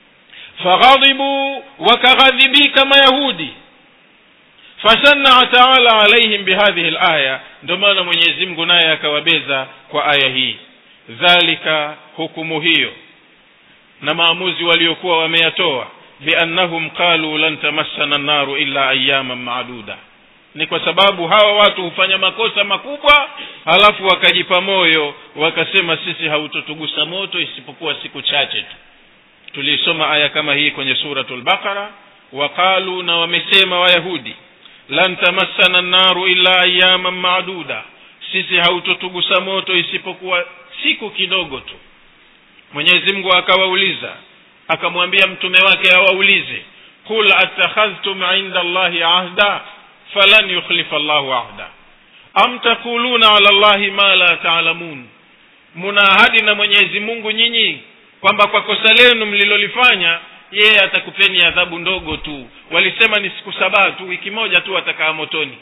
A: faghadhibu wakaghadhibika mayahudi fashanaa taala alaihim bihadhihi laya ndio maana mwenyezi mungu naye akawabeza kwa aya hii dhalika hukumu hiyo na maamuzi waliokuwa wameyatoa biannahum qalu lan tamassana nnaru illa ayaman maduda ni kwa sababu hawa watu hufanya makosa makubwa halafu wakajipa moyo wakasema sisi hautotugusa moto isipokuwa siku chache tu tuliisoma aya kama hii kwenye suratu lbaqara waqalu na wamesema wayahudi lan tamassana nnaru illa ayaman maduda sisi hautotugusa moto isipokuwa siku kidogo tu mwenyezi mungu akawauliza akamwambia mtume wake awaulize qul attakhadhtum inda allahi ahda falan yukhlifa llahu ahda am taquluna ala llahi ma la taalamun muna ahadi na mwenyezi mungu nyinyi kwamba kwa kosa lenu mlilolifanya yeye atakupeni adhabu ndogo tu walisema ni siku sabaa tu wiki moja tu watakaa motoni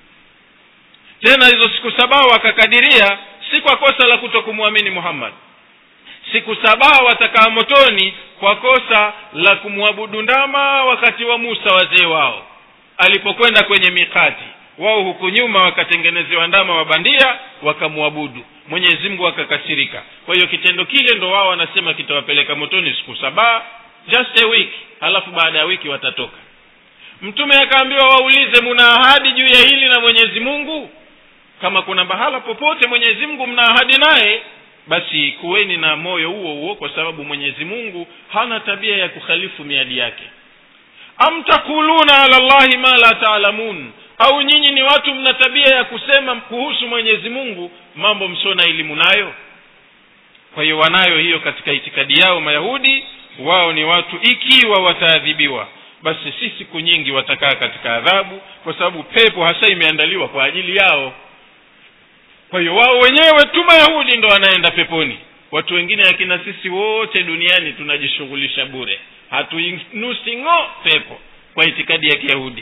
A: tena hizo siku sabaa wakakadiria si kwa kosa la kuto kumwamini muhammad siku sabaa watakaa motoni kwa kosa la kumwabudu ndama wakati wa musa wazee wao alipokwenda kwenye mikati wao huku nyuma wakatengenezewa ndama wa bandia wakamwabudu mwenyezi mungu akakasirika kwa hiyo kitendo kile ndo wao wanasema kitawapeleka motoni siku sabaa just a week halafu baada ya wiki watatoka mtume akaambiwa waulize muna ahadi juu ya hili na mwenyezi mungu kama kuna bahala popote mwenyezi mungu mna ahadi naye basi kuweni na moyo huo huo kwa sababu mwenyezi mungu hana tabia ya kukhalifu miadi yake am takuluna ala llahi ma la taalamun au nyinyi ni watu mna tabia ya kusema kuhusu mwenyezi mungu mambo msio na elimu nayo kwa hiyo wanayo hiyo katika itikadi yao mayahudi wao ni watu ikiwa wataadhibiwa basi si siku nyingi watakaa katika adhabu kwa sababu pepo hasa imeandaliwa kwa ajili yao kwa hiyo wao wenyewe tu mayahudi ndo wanaenda peponi watu wengine akina sisi wote duniani tunajishughulisha bure hatuinusi ng'o pepo kwa itikadi ya kiyahudi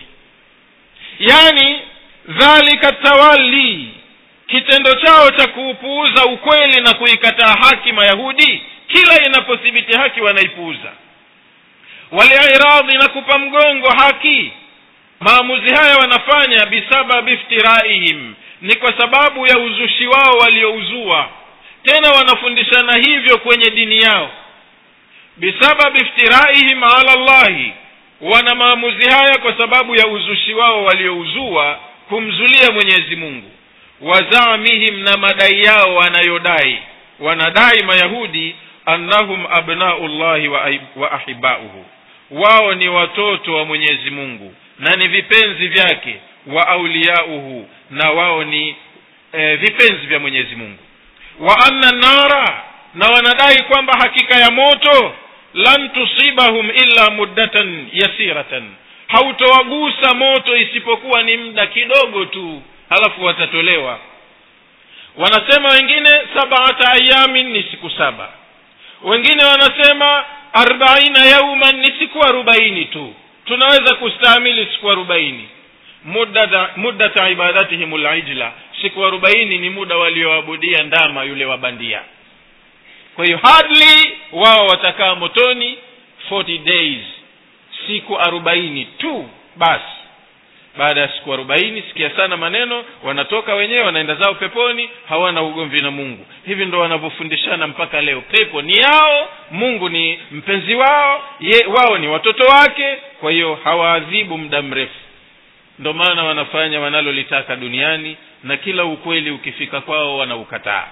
A: yaani dhalika tawali kitendo chao cha kuupuuza ukweli na kuikataa haki mayahudi kila inapothibiti haki wanaipuuza waliiradhi na kupa mgongo haki maamuzi haya wanafanya bisababi iftiraihim ni kwa sababu ya uzushi wao waliouzua tena wanafundishana hivyo kwenye dini yao bisababi iftiraihim ala llahi wana maamuzi haya kwa sababu ya uzushi wao waliouzua kumzulia mwenyezi mungu wazamihim na madai yao wanayodai wanadai mayahudi annahum abnau llahi wa, wa ahibauhu wao ni watoto wa mwenyezi mungu na ni vipenzi vyake wa auliyauhu na wao ni e, vipenzi vya mwenyezi mungu wa anna nara na wanadai kwamba hakika ya moto lan tusibahum illa muddatan yasiratan hautowagusa moto isipokuwa ni muda kidogo tu halafu watatolewa wanasema wengine sabata ayamin ni siku saba wengine wanasema arbaina yauman ni siku arobaini tu tunaweza kustahamili siku arobaini muddata ibadatihim lijla siku arobaini ni muda walioabudia ndama yule wa bandia kwa hiyo hardly wao watakaa motoni 40 days siku arobaini tu basi baada ya siku arobaini sikia sana maneno wanatoka wenyewe wanaenda zao peponi hawana ugomvi na mungu hivi ndo wanavyofundishana mpaka leo pepo ni yao mungu ni mpenzi wao ye, wao ni watoto wake kwa hiyo hawaadhibu muda mrefu ndo maana wanafanya wanalolitaka duniani na kila ukweli ukifika kwao wanaukataa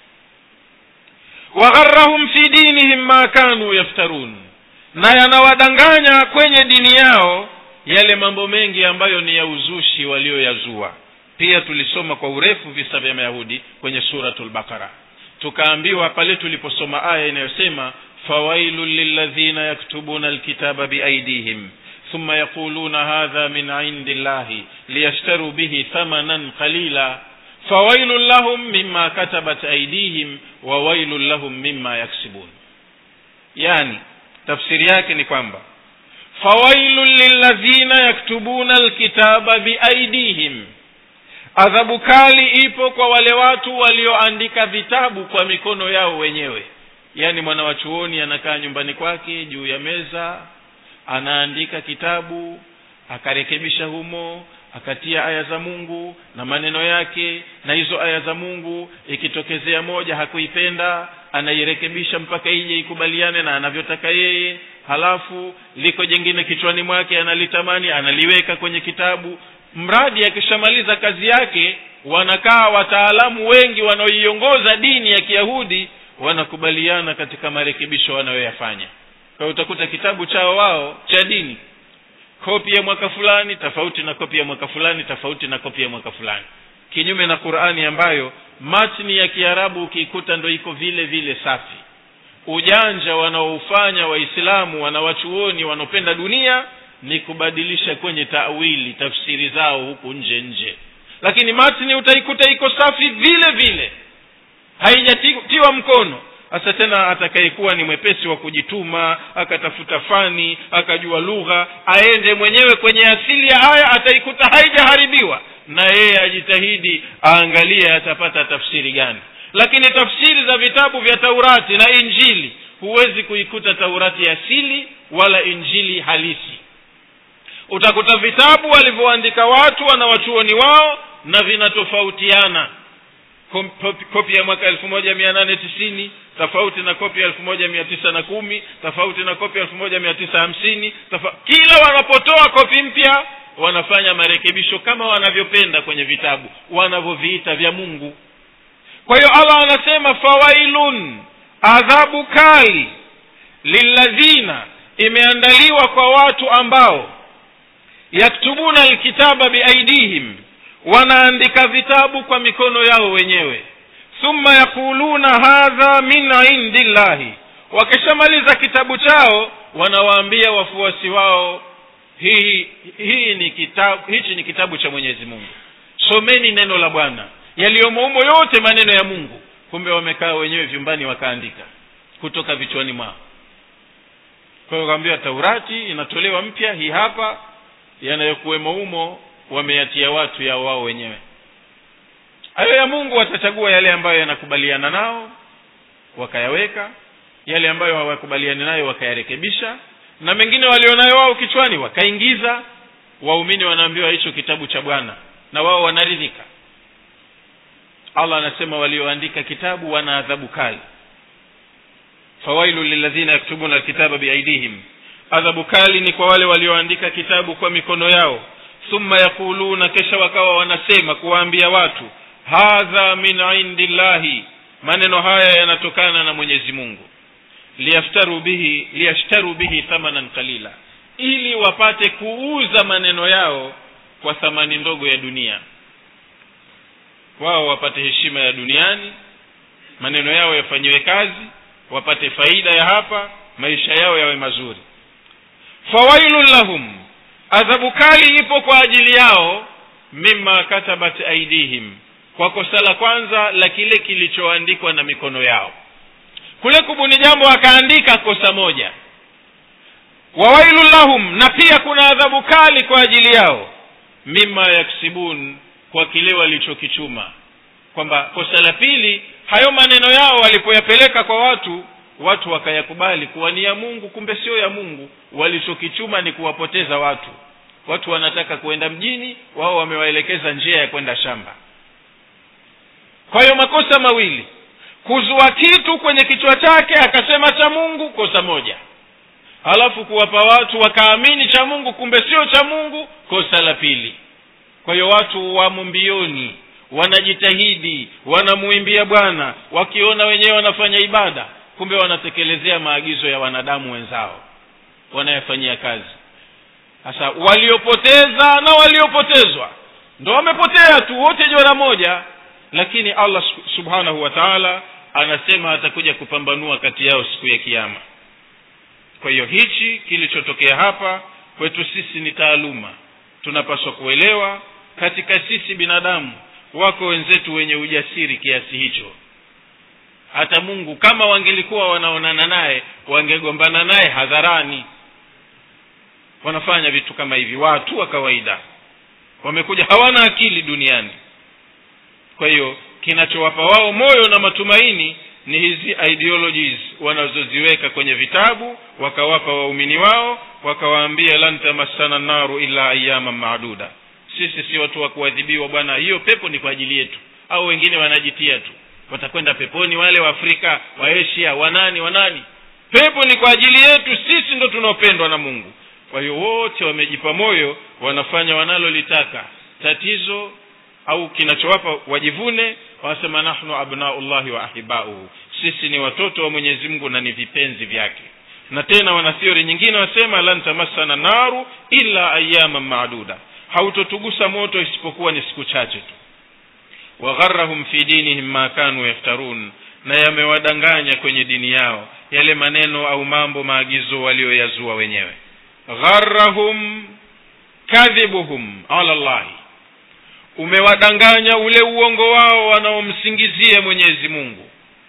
A: wagharahum fi dinihim ma kanu yaftarun na yanawadanganya kwenye dini yao yale mambo mengi ambayo ni ya uzushi walioyazua pia tulisoma kwa urefu visa vya mayahudi kwenye suratul baqara tukaambiwa pale tuliposoma aya inayosema fawailun lilladhina yaktubuna alkitaba biaidihim ثم يقولون هذا من عند الله ليشتروا به ثمنا قليلا فويل لهم مما كتبت أيديهم وويل لهم مما يكسبون يعني tafsiri yake ni kwamba fawailun lilladhina yaktubuna alkitaba biaidihim adhabu kali ipo kwa wale watu walioandika vitabu kwa mikono yao wenyewe yaani mwana wa chuoni anakaa nyumbani kwake juu ya meza anaandika kitabu akarekebisha humo akatia aya za mungu na maneno yake na hizo aya za mungu ikitokezea moja hakuipenda anairekebisha mpaka ije ikubaliane na anavyotaka yeye halafu liko jengine kichwani mwake analitamani analiweka kwenye kitabu mradi akishamaliza kazi yake wanakaa wataalamu wengi wanaoiongoza dini ya kiyahudi wanakubaliana katika marekebisho wanayoyafanya kwa utakuta kitabu chao wao cha dini kopi ya mwaka fulani tofauti na kopi ya mwaka fulani tofauti na kopi ya mwaka fulani kinyume na qurani ambayo matni ya kiarabu ukiikuta ndo iko vile vile safi ujanja wanaoufanya waislamu wanawachuoni wanaopenda dunia ni kubadilisha kwenye tawili tafsiri zao huku nje nje lakini matni utaikuta iko safi vile vile haijatiwa mkono hasa tena atakayekuwa ni mwepesi wa kujituma akatafuta fani akajua lugha aende mwenyewe kwenye asili ya aya ataikuta haijaharibiwa na yeye ajitahidi aangalie atapata tafsiri gani lakini tafsiri za vitabu vya taurati na injili huwezi kuikuta taurati asili wala injili halisi utakuta vitabu walivyoandika watu wanawachuoni wao na vinatofautiana kopi ya mwaka elfu moja mia nane tisini tofauti na kopi ya elfu moja mia tisa na kumi tofauti na kopi ya elfu moja mia tisa hamsini kila wanapotoa kopi mpya wanafanya marekebisho kama wanavyopenda kwenye vitabu wanavyoviita vya mungu kwa hiyo allah anasema fawailun adhabu kali lilladhina imeandaliwa kwa watu ambao yaktubuna alkitaba biaidihim wanaandika vitabu kwa mikono yao wenyewe thumma yaquluna hadha min indi llahi wakishamaliza kitabu chao wanawaambia wafuasi wao hii hii ni kitabu hichi ni kitabu cha mwenyezi mungu someni neno la bwana yaliyomo humo yote maneno ya mungu kumbe wamekaa wenyewe vyumbani wakaandika kutoka vichwani mwao kwa hiyo kaambiwa taurati inatolewa mpya hii hapa yanayokuwemo humo wameyatia watu yao wao wenyewe hayo ya mungu watachagua yale ambayo yanakubaliana nao wakayaweka yale ambayo hawakubaliani nayo wakayarekebisha na mengine walionayo wao kichwani wakaingiza waumini wanaambiwa hicho kitabu cha bwana na wao wanaridhika allah anasema walioandika kitabu wana adhabu kali fawailu lilladhina yaktubuna alkitaba biaidihim adhabu kali ni kwa wale walioandika kitabu kwa mikono yao thumma yaquluna kisha wakawa wanasema kuwaambia watu hadha min indi llahi maneno haya yanatokana na mwenyezi mungu liyaftaru bihi liyashtaru bihi thamanan qalila ili wapate kuuza maneno yao kwa thamani ndogo ya dunia wao wapate heshima ya duniani maneno yao yafanyiwe kazi wapate faida ya hapa maisha yao yawe mazuri fawailun lahum adhabu kali ipo kwa ajili yao mima katabat aidihim kwa kosa la kwanza la kile kilichoandikwa na mikono yao kule kubuni jambo akaandika kosa moja wawailun lahum na pia kuna adhabu kali kwa ajili yao mima yaksibun kwa kile walichokichuma kwamba kosa la pili hayo maneno yao walipoyapeleka kwa watu watu wakayakubali kuwa ni ya mungu kumbe sio ya mungu walichokichuma ni kuwapoteza watu watu wanataka kuenda mjini wao wamewaelekeza njia ya kwenda shamba kwa hiyo makosa mawili kuzua kitu kwenye kichwa chake akasema cha mungu kosa moja halafu kuwapa watu wakaamini cha mungu kumbe sio cha mungu kosa la pili kwa hiyo watu wamo mbioni wanajitahidi wanamuimbia bwana wakiona wenyewe wanafanya ibada kumbe wanatekelezea maagizo ya wanadamu wenzao wanayafanyia kazi sasa waliopoteza na waliopotezwa ndo wamepotea tu wote jora moja lakini allah subhanahu wa taala anasema atakuja kupambanua kati yao siku ya kiama kwa hiyo hichi kilichotokea hapa kwetu sisi ni taaluma tunapaswa kuelewa katika sisi binadamu wako wenzetu wenye ujasiri kiasi hicho hata mungu kama wangelikuwa wanaonana naye wangegombana naye hadharani wanafanya vitu kama hivi watu wa kawaida wamekuja hawana akili duniani kwa hiyo kinachowapa wao moyo na matumaini ni hizi ideologies wanazoziweka kwenye vitabu wakawapa waumini wao wakawaambia lan tamassana naru illa ayama maduda sisi si watu wa kuadhibiwa bwana hiyo pepo ni kwa ajili yetu au wengine wanajitia tu watakwenda peponi wale wa afrika wa asia wanani wanani pepo ni kwa ajili yetu sisi ndo tunaopendwa na mungu kwa hiyo wote wamejipa moyo wanafanya wanalolitaka tatizo au kinachowapa wajivune wanasema nahnu abnaullahi wa ahibauhu sisi ni watoto wa mwenyezi mungu na ni vipenzi vyake na tena wana theory nyingine wasema lan tamassana naru illa ayaman maduda hautotugusa moto isipokuwa ni siku chache tu wagharahum fi dinihim ma kanu yaftarun na yamewadanganya kwenye dini yao yale maneno au mambo maagizo walioyazua wenyewe gharahum kadhibuhum ala llahi umewadanganya ule uongo wao wanaomsingizia mwenyezi mungu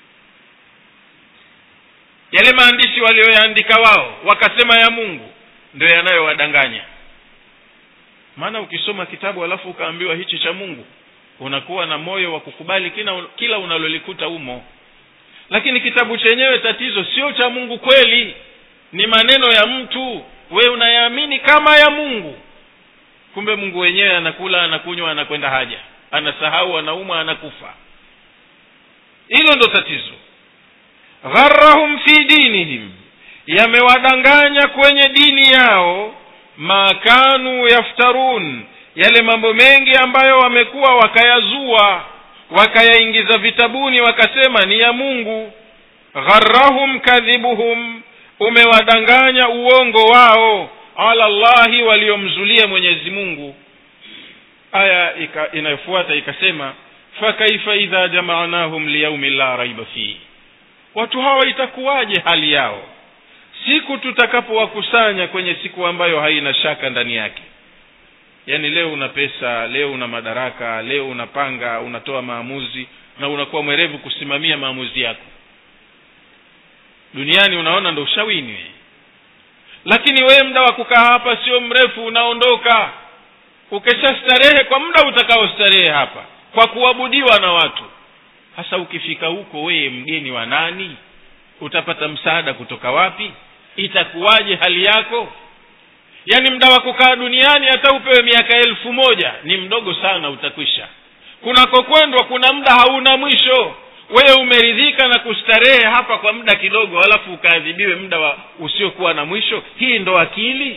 A: yale maandishi walioyaandika wao wakasema ya mungu ndio yanayowadanganya maana ukisoma kitabu alafu ukaambiwa hichi cha mungu unakuwa na moyo wa kukubali kila, kila unalolikuta humo lakini kitabu chenyewe tatizo sio cha mungu kweli ni maneno ya mtu we unayaamini kama ya mungu kumbe mungu wenyewe anakula anakunywa anakwenda haja anasahau anaumwa anakufa hilo ndo tatizo gharahum fi dinihim yamewadanganya kwenye dini yao ma kanu yaftarun yale mambo mengi ambayo wamekuwa wakayazua wakayaingiza vitabuni wakasema ni ya mungu gharahum kadhibuhum umewadanganya uongo wao ala llahi waliomzulia mwenyezi mungu aya ika, inayofuata ikasema fakaifa idha jamaanahum liyaumi la raiba fihi watu hawa itakuwaje hali yao siku tutakapowakusanya kwenye siku ambayo haina shaka ndani yake yaani leo una pesa leo una madaraka leo unapanga unatoa maamuzi na unakuwa mwerevu kusimamia maamuzi yako duniani unaona ndo ushawini we lakini wewe muda wa kukaa hapa sio mrefu unaondoka ukesha starehe kwa muda utakaostarehe hapa kwa kuabudiwa na watu hasa ukifika huko wewe mgeni wa nani utapata msaada kutoka wapi itakuwaje hali yako yaani muda wa kukaa duniani hata upewe miaka elfu moja ni mdogo sana utakwisha kunakokwendwa kuna muda hauna mwisho wewe umeridhika na kustarehe hapa kwa muda kidogo alafu ukaadhibiwe muda wa usiokuwa na mwisho hii ndo akili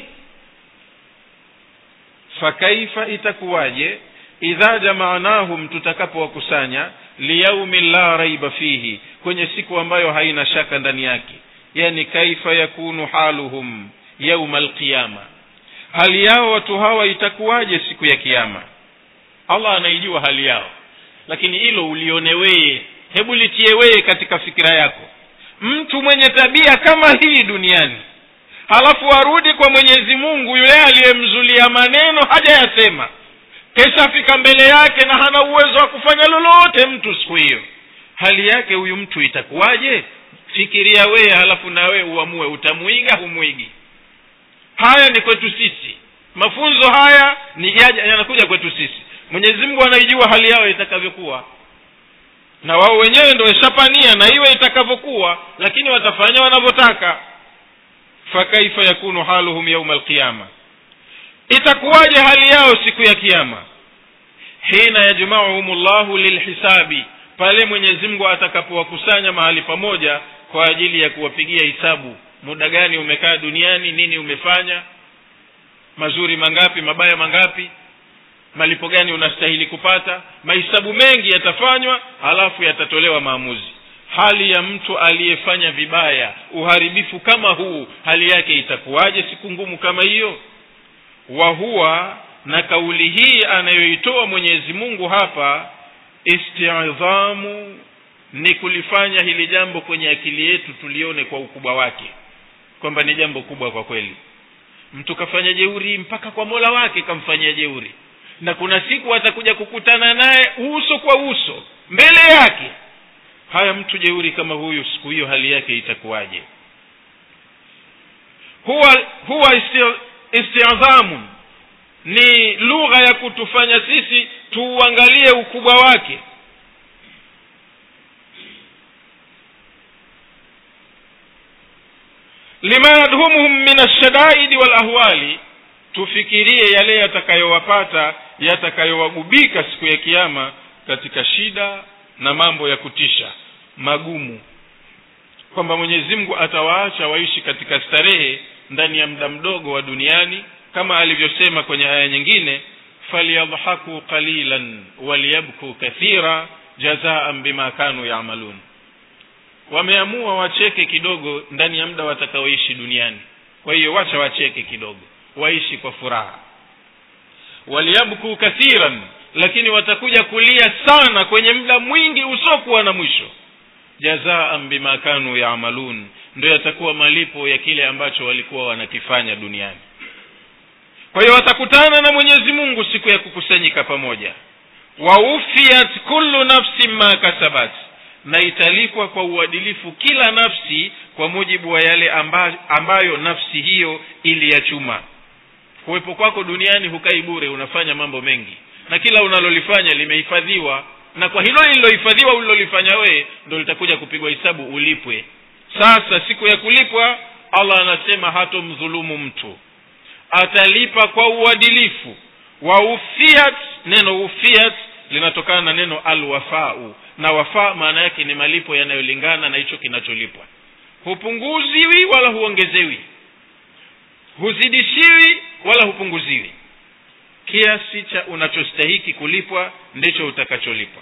A: fakaifa itakuwaje idha jamaanahum tutakapowakusanya liyaumi la raiba fihi kwenye siku ambayo haina shaka ndani yake yani kaifa yakunu haluhum yauma alqiyama hali yao watu hawa itakuwaje siku ya kiama allah anaijua hali yao lakini hilo ulione weye hebu litie weye katika fikira yako mtu mwenye tabia kama hii duniani halafu arudi kwa mwenyezi mungu yule aliyemzulia maneno hajayasema keshafika mbele yake na hana uwezo wa kufanya lolote mtu siku hiyo hali yake huyu mtu itakuwaje fikiria weye halafu na wewe uamue utamwiga humwigi haya ni kwetu sisi mafunzo haya ni yanakuja kwetu sisi mwenyezi mungu anaijua hali yao itakavyokuwa na wao wenyewe ndo weshapania na iwe itakavyokuwa lakini watafanya wanavyotaka fakaifa yakunu haluhum yauma alqiyama itakuwaje hali yao siku ya kiama hina yajmauhum llahu lilhisabi pale mwenyezi mungu atakapowakusanya mahali pamoja kwa ajili ya kuwapigia hisabu muda gani umekaa duniani nini umefanya mazuri mangapi mabaya mangapi malipo gani unastahili kupata mahisabu mengi yatafanywa halafu yatatolewa maamuzi hali ya mtu aliyefanya vibaya uharibifu kama huu hali yake itakuwaje siku ngumu kama hiyo wa huwa na kauli hii anayoitoa mwenyezi mungu hapa istidhamu ni kulifanya hili jambo kwenye akili yetu tulione kwa ukubwa wake kwamba ni jambo kubwa kwa kweli mtu kafanya jeuri mpaka kwa mola wake kamfanyia jeuri na kuna siku atakuja kukutana naye uso kwa uso mbele yake haya mtu jeuri kama huyu siku hiyo hali yake itakuwaje huwa huwa istidhamun ni lugha ya kutufanya sisi tuuangalie ukubwa wake lima yadhumuhum min alshadaidi walahwali tufikirie yale yatakayowapata yatakayowagubika siku ya kiama katika shida na mambo ya kutisha magumu kwamba mwenyezi mungu atawaacha waishi katika starehe ndani ya muda mdogo wa duniani kama alivyosema kwenye aya nyingine falyadhaku qalilan waliyabku kathira jazaan bima kanu yamalun wameamua wacheke kidogo ndani ya muda watakaoishi duniani kwa hiyo wacha wacheke kidogo waishi kwa furaha waliyabku kathiran lakini watakuja kulia sana kwenye muda mwingi usiokuwa na mwisho jazaan bima kanu yamalun ndio yatakuwa malipo ya kile ambacho walikuwa wanakifanya duniani kwa hiyo watakutana na mwenyezi mungu siku ya kukusanyika pamoja waufiyat kullu nafsin ma kasabat na italipwa kwa uadilifu kila nafsi kwa mujibu wa yale amba, ambayo nafsi hiyo iliyachuma kuwepo kwako duniani hukai bure unafanya mambo mengi na kila unalolifanya limehifadhiwa na kwa hilo lililohifadhiwa ulilolifanya wewe ndo litakuja kupigwa hisabu ulipwe sasa siku ya kulipwa allah anasema hatomdhulumu mtu atalipa kwa uadilifu wa ufiat neno ufiat linatokana na neno alwafau na wafaa maana yake ni malipo yanayolingana na hicho kinacholipwa hupunguziwi wala huongezewi huzidishiwi wala hupunguziwi kiasi cha unachostahiki kulipwa ndicho utakacholipwa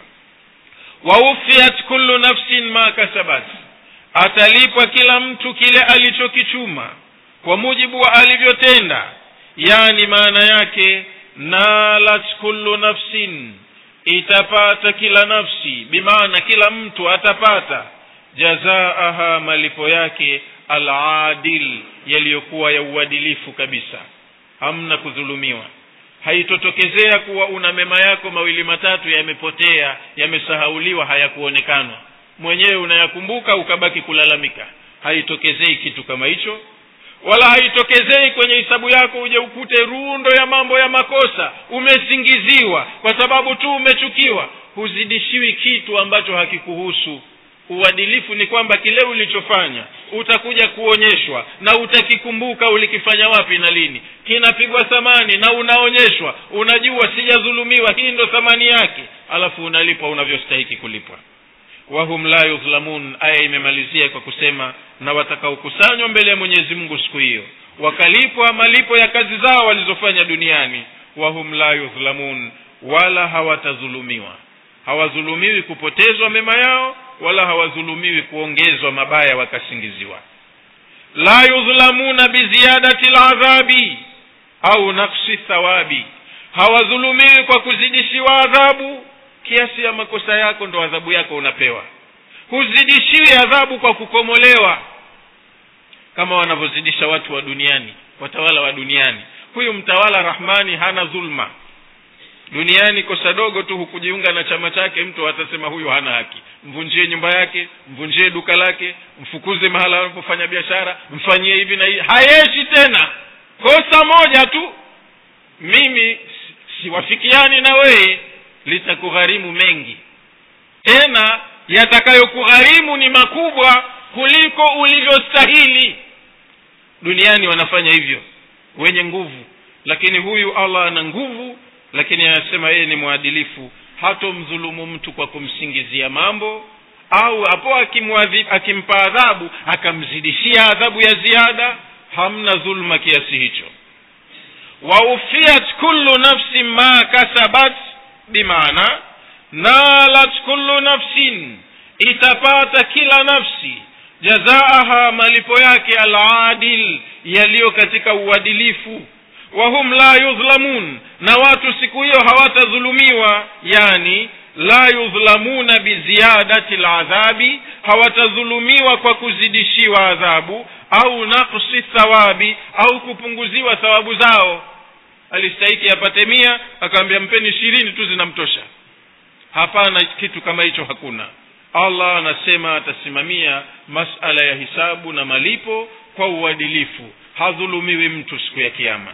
A: waufiat kullu nafsin ma kasabat atalipwa kila mtu kile alichokichuma kwa mujibu wa alivyotenda yani maana yake nalat kullu nafsin itapata kila nafsi bimaana kila mtu atapata jazaaha malipo yake aladil yaliyokuwa ya uadilifu kabisa hamna kudhulumiwa haitotokezea kuwa una mema yako mawili matatu yamepotea yamesahauliwa hayakuonekanwa mwenyewe unayakumbuka ukabaki kulalamika haitokezei kitu kama hicho wala haitokezei kwenye hisabu yako uje ukute rundo ya mambo ya makosa umesingiziwa kwa sababu tu umechukiwa huzidishiwi kitu ambacho hakikuhusu uadilifu ni kwamba kile ulichofanya utakuja kuonyeshwa na utakikumbuka ulikifanya wapi na lini kinapigwa thamani na unaonyeshwa unajua sijadhulumiwa hii ndo thamani yake alafu unalipwa unavyostahiki kulipwa wahum la yudhlamun aya imemalizia kwa kusema na watakaokusanywa mbele ya mwenyezi mungu siku hiyo wakalipwa malipo ya kazi zao walizofanya duniani wahum la yudhlamun wala hawatadhulumiwa hawadhulumiwi kupotezwa mema yao wala hawadhulumiwi kuongezwa mabaya wakasingiziwa la yudhlamuna biziadati ladhabi au nafsi thawabi hawadhulumiwi kwa kuzidishiwa adhabu kiasi ya makosa yako ndo adhabu yako unapewa huzidishiwi adhabu kwa kukomolewa kama wanavyozidisha watu wa duniani watawala wa duniani huyu mtawala rahmani hana dhulma duniani kosa dogo tu hukujiunga na chama chake mtu atasema huyu hana haki mvunjie nyumba yake mvunjie duka lake mfukuze mahala anapofanya biashara mfanyie hivi na hivi hayeshi tena kosa moja tu mimi siwafikiani na wewe litakugharimu mengi tena yatakayokugharimu ni makubwa kuliko ulivyostahili duniani wanafanya hivyo wenye nguvu lakini huyu allah ana nguvu lakini anasema yeye ni mwadilifu hatomdhulumu mtu kwa kumsingizia mambo au hapo akimpa adhabu akamzidishia adhabu ya ziada hamna dhulma kiasi hicho waufiat kullu nafsin ma kasabat bimaana nalat kullu nafsin itapata kila nafsi jazaaha malipo yake aladil yaliyo katika uadilifu wahum la yudhlamun na watu siku hiyo hawatadhulumiwa yani la yudhlamuna biziyadati ladhabi hawatadhulumiwa kwa kuzidishiwa adhabu au naqsi thawabi au kupunguziwa thawabu zao alistahiki apate mia akaambia mpeni ishirini tu zinamtosha hapana kitu kama hicho hakuna allah anasema atasimamia masala ya hisabu na malipo kwa uadilifu hadhulumiwi mtu siku ya kiama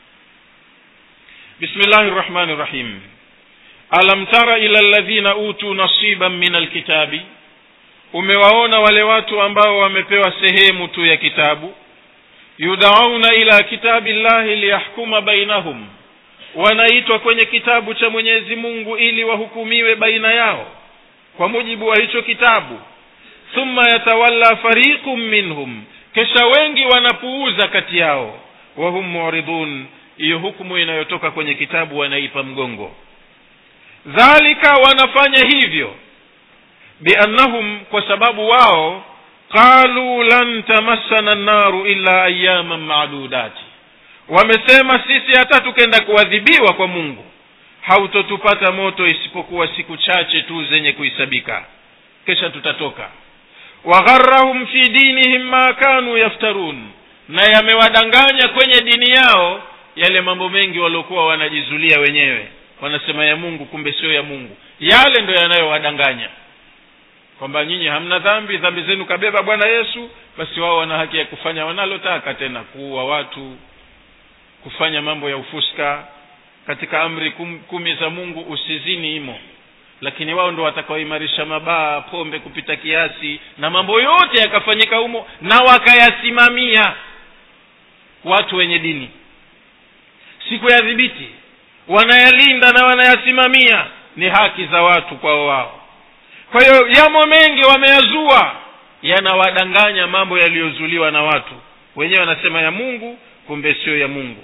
A: bismillahi rrahmani rrahim alam tara ila ladhina utuu nasiban min alkitabi umewaona wale watu ambao wamepewa sehemu tu ya kitabu yudauna ila kitabi llahi liyahkuma bainahum wanaitwa kwenye kitabu cha mwenyezi mungu ili wahukumiwe baina yao kwa mujibu wa hicho kitabu thumma yatawalla fariqun minhum kisha wengi wanapuuza kati yao wahum muridun hiyo hukumu inayotoka kwenye kitabu wanaipa mgongo dhalika wanafanya hivyo biannahum kwa sababu wao qalu lan tamassana nnaru illa ayaman madudati wamesema sisi hata tukenda kuadhibiwa kwa mungu hautotupata moto isipokuwa siku chache tu zenye kuhisabika kisha tutatoka wagharahum fi dinihim ma kanu yaftarun na yamewadanganya kwenye dini yao yale mambo mengi waliokuwa wanajizulia wenyewe wanasema ya mungu kumbe sio ya mungu yale ndo yanayowadanganya kwamba nyinyi hamna dhambi dhambi zenu kabeba bwana yesu basi wao wana haki ya kufanya wanalotaka tena kuua watu kufanya mambo ya ufuska katika amri kum, kumi za mungu usizini imo lakini wao ndo watakaoimarisha mabaa pombe kupita kiasi na mambo yote yakafanyika humo na wakayasimamia watu wenye dini siku ya dhibiti wanayalinda na wanayasimamia ni haki za watu kwao wao kwa hiyo yamo mengi wameyazua yanawadanganya mambo yaliyozuliwa na watu wenyewe wanasema ya mungu kumbe sio ya mungu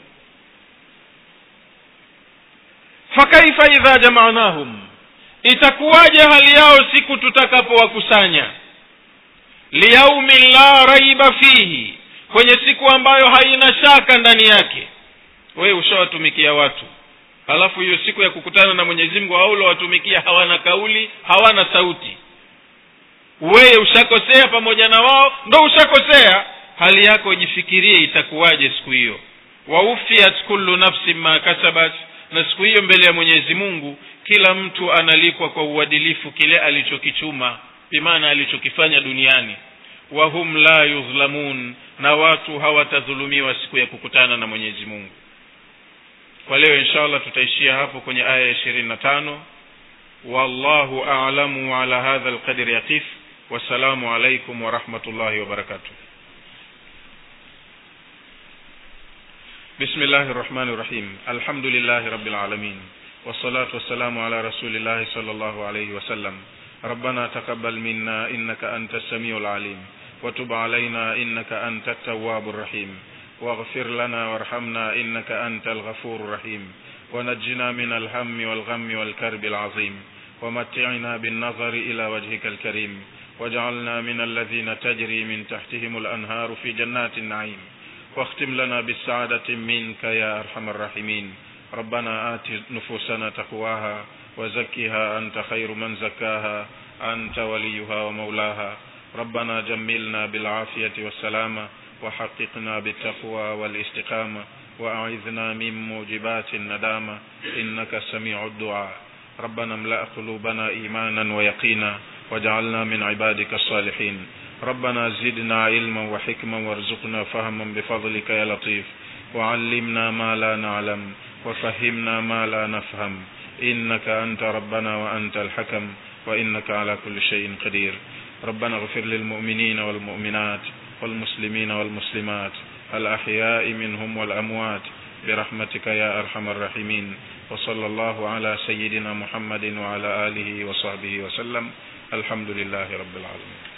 A: fakaifa idha jamanahum itakuwaje hali yao siku tutakapowakusanya liyaumin la raiba fihi kwenye siku ambayo haina shaka ndani yake wewe ushawatumikia watu halafu hiyo siku ya kukutana na mwenyezi mungu haulowatumikia hawana kauli hawana sauti wewe ushakosea pamoja na wao ndo ushakosea hali yako ijifikirie itakuwaje siku hiyo waufiat kullu nafsin ma kasabat na siku hiyo mbele ya mwenyezi mungu kila mtu analipwa kwa uadilifu kile alichokichuma bimaana alichokifanya duniani wahum la yudhlamun na watu hawatadhulumiwa siku ya kukutana na mwenyezi mungu kwa leo insha allah tutaishia hapo kwenye aya ya ishirini na tano wallahu alamu ala hadha lqadri yaqif wassalamu alaikum warahmatullahi wabarakatuh بسم الله الرحمن الرحيم الحمد لله رب العالمين والصلاة والسلام على رسول الله صلى الله عليه وسلم ربنا تقبل منا إنك أنت السميع العليم وتب علينا إنك أنت التواب الرحيم واغفر لنا وارحمنا إنك أنت الغفور الرحيم ونجنا من الهم والغم والكرب العظيم ومتعنا بالنظر إلى وجهك الكريم واجعلنا من الذين تجري من تحتهم الأنهار في جنات النعيم واختم لنا بالسعادة منك يا أرحم الراحمين ربنا آت نفوسنا تقواها وزكها أنت خير من زكاها أنت وليها ومولاها ربنا جملنا بالعافية والسلامة وحققنا بالتقوى والاستقامة وأعذنا من موجبات الندامة إنك سميع الدعاء ربنا املأ قلوبنا إيمانا ويقينا واجعلنا من عبادك الصالحين ربنا زدنا علما وحكما وارزقنا فهما بفضلك يا لطيف وعلمنا ما لا نعلم وفهمنا ما لا نفهم إنك أنت ربنا وأنت الحكم وإنك على كل شيء قدير ربنا اغفر للمؤمنين والمؤمنات والمسلمين والمسلمات الأحياء منهم والأموات برحمتك يا أرحم الراحمين وصلى الله على سيدنا محمد وعلى آله وصحبه وسلم الحمد لله رب العالمين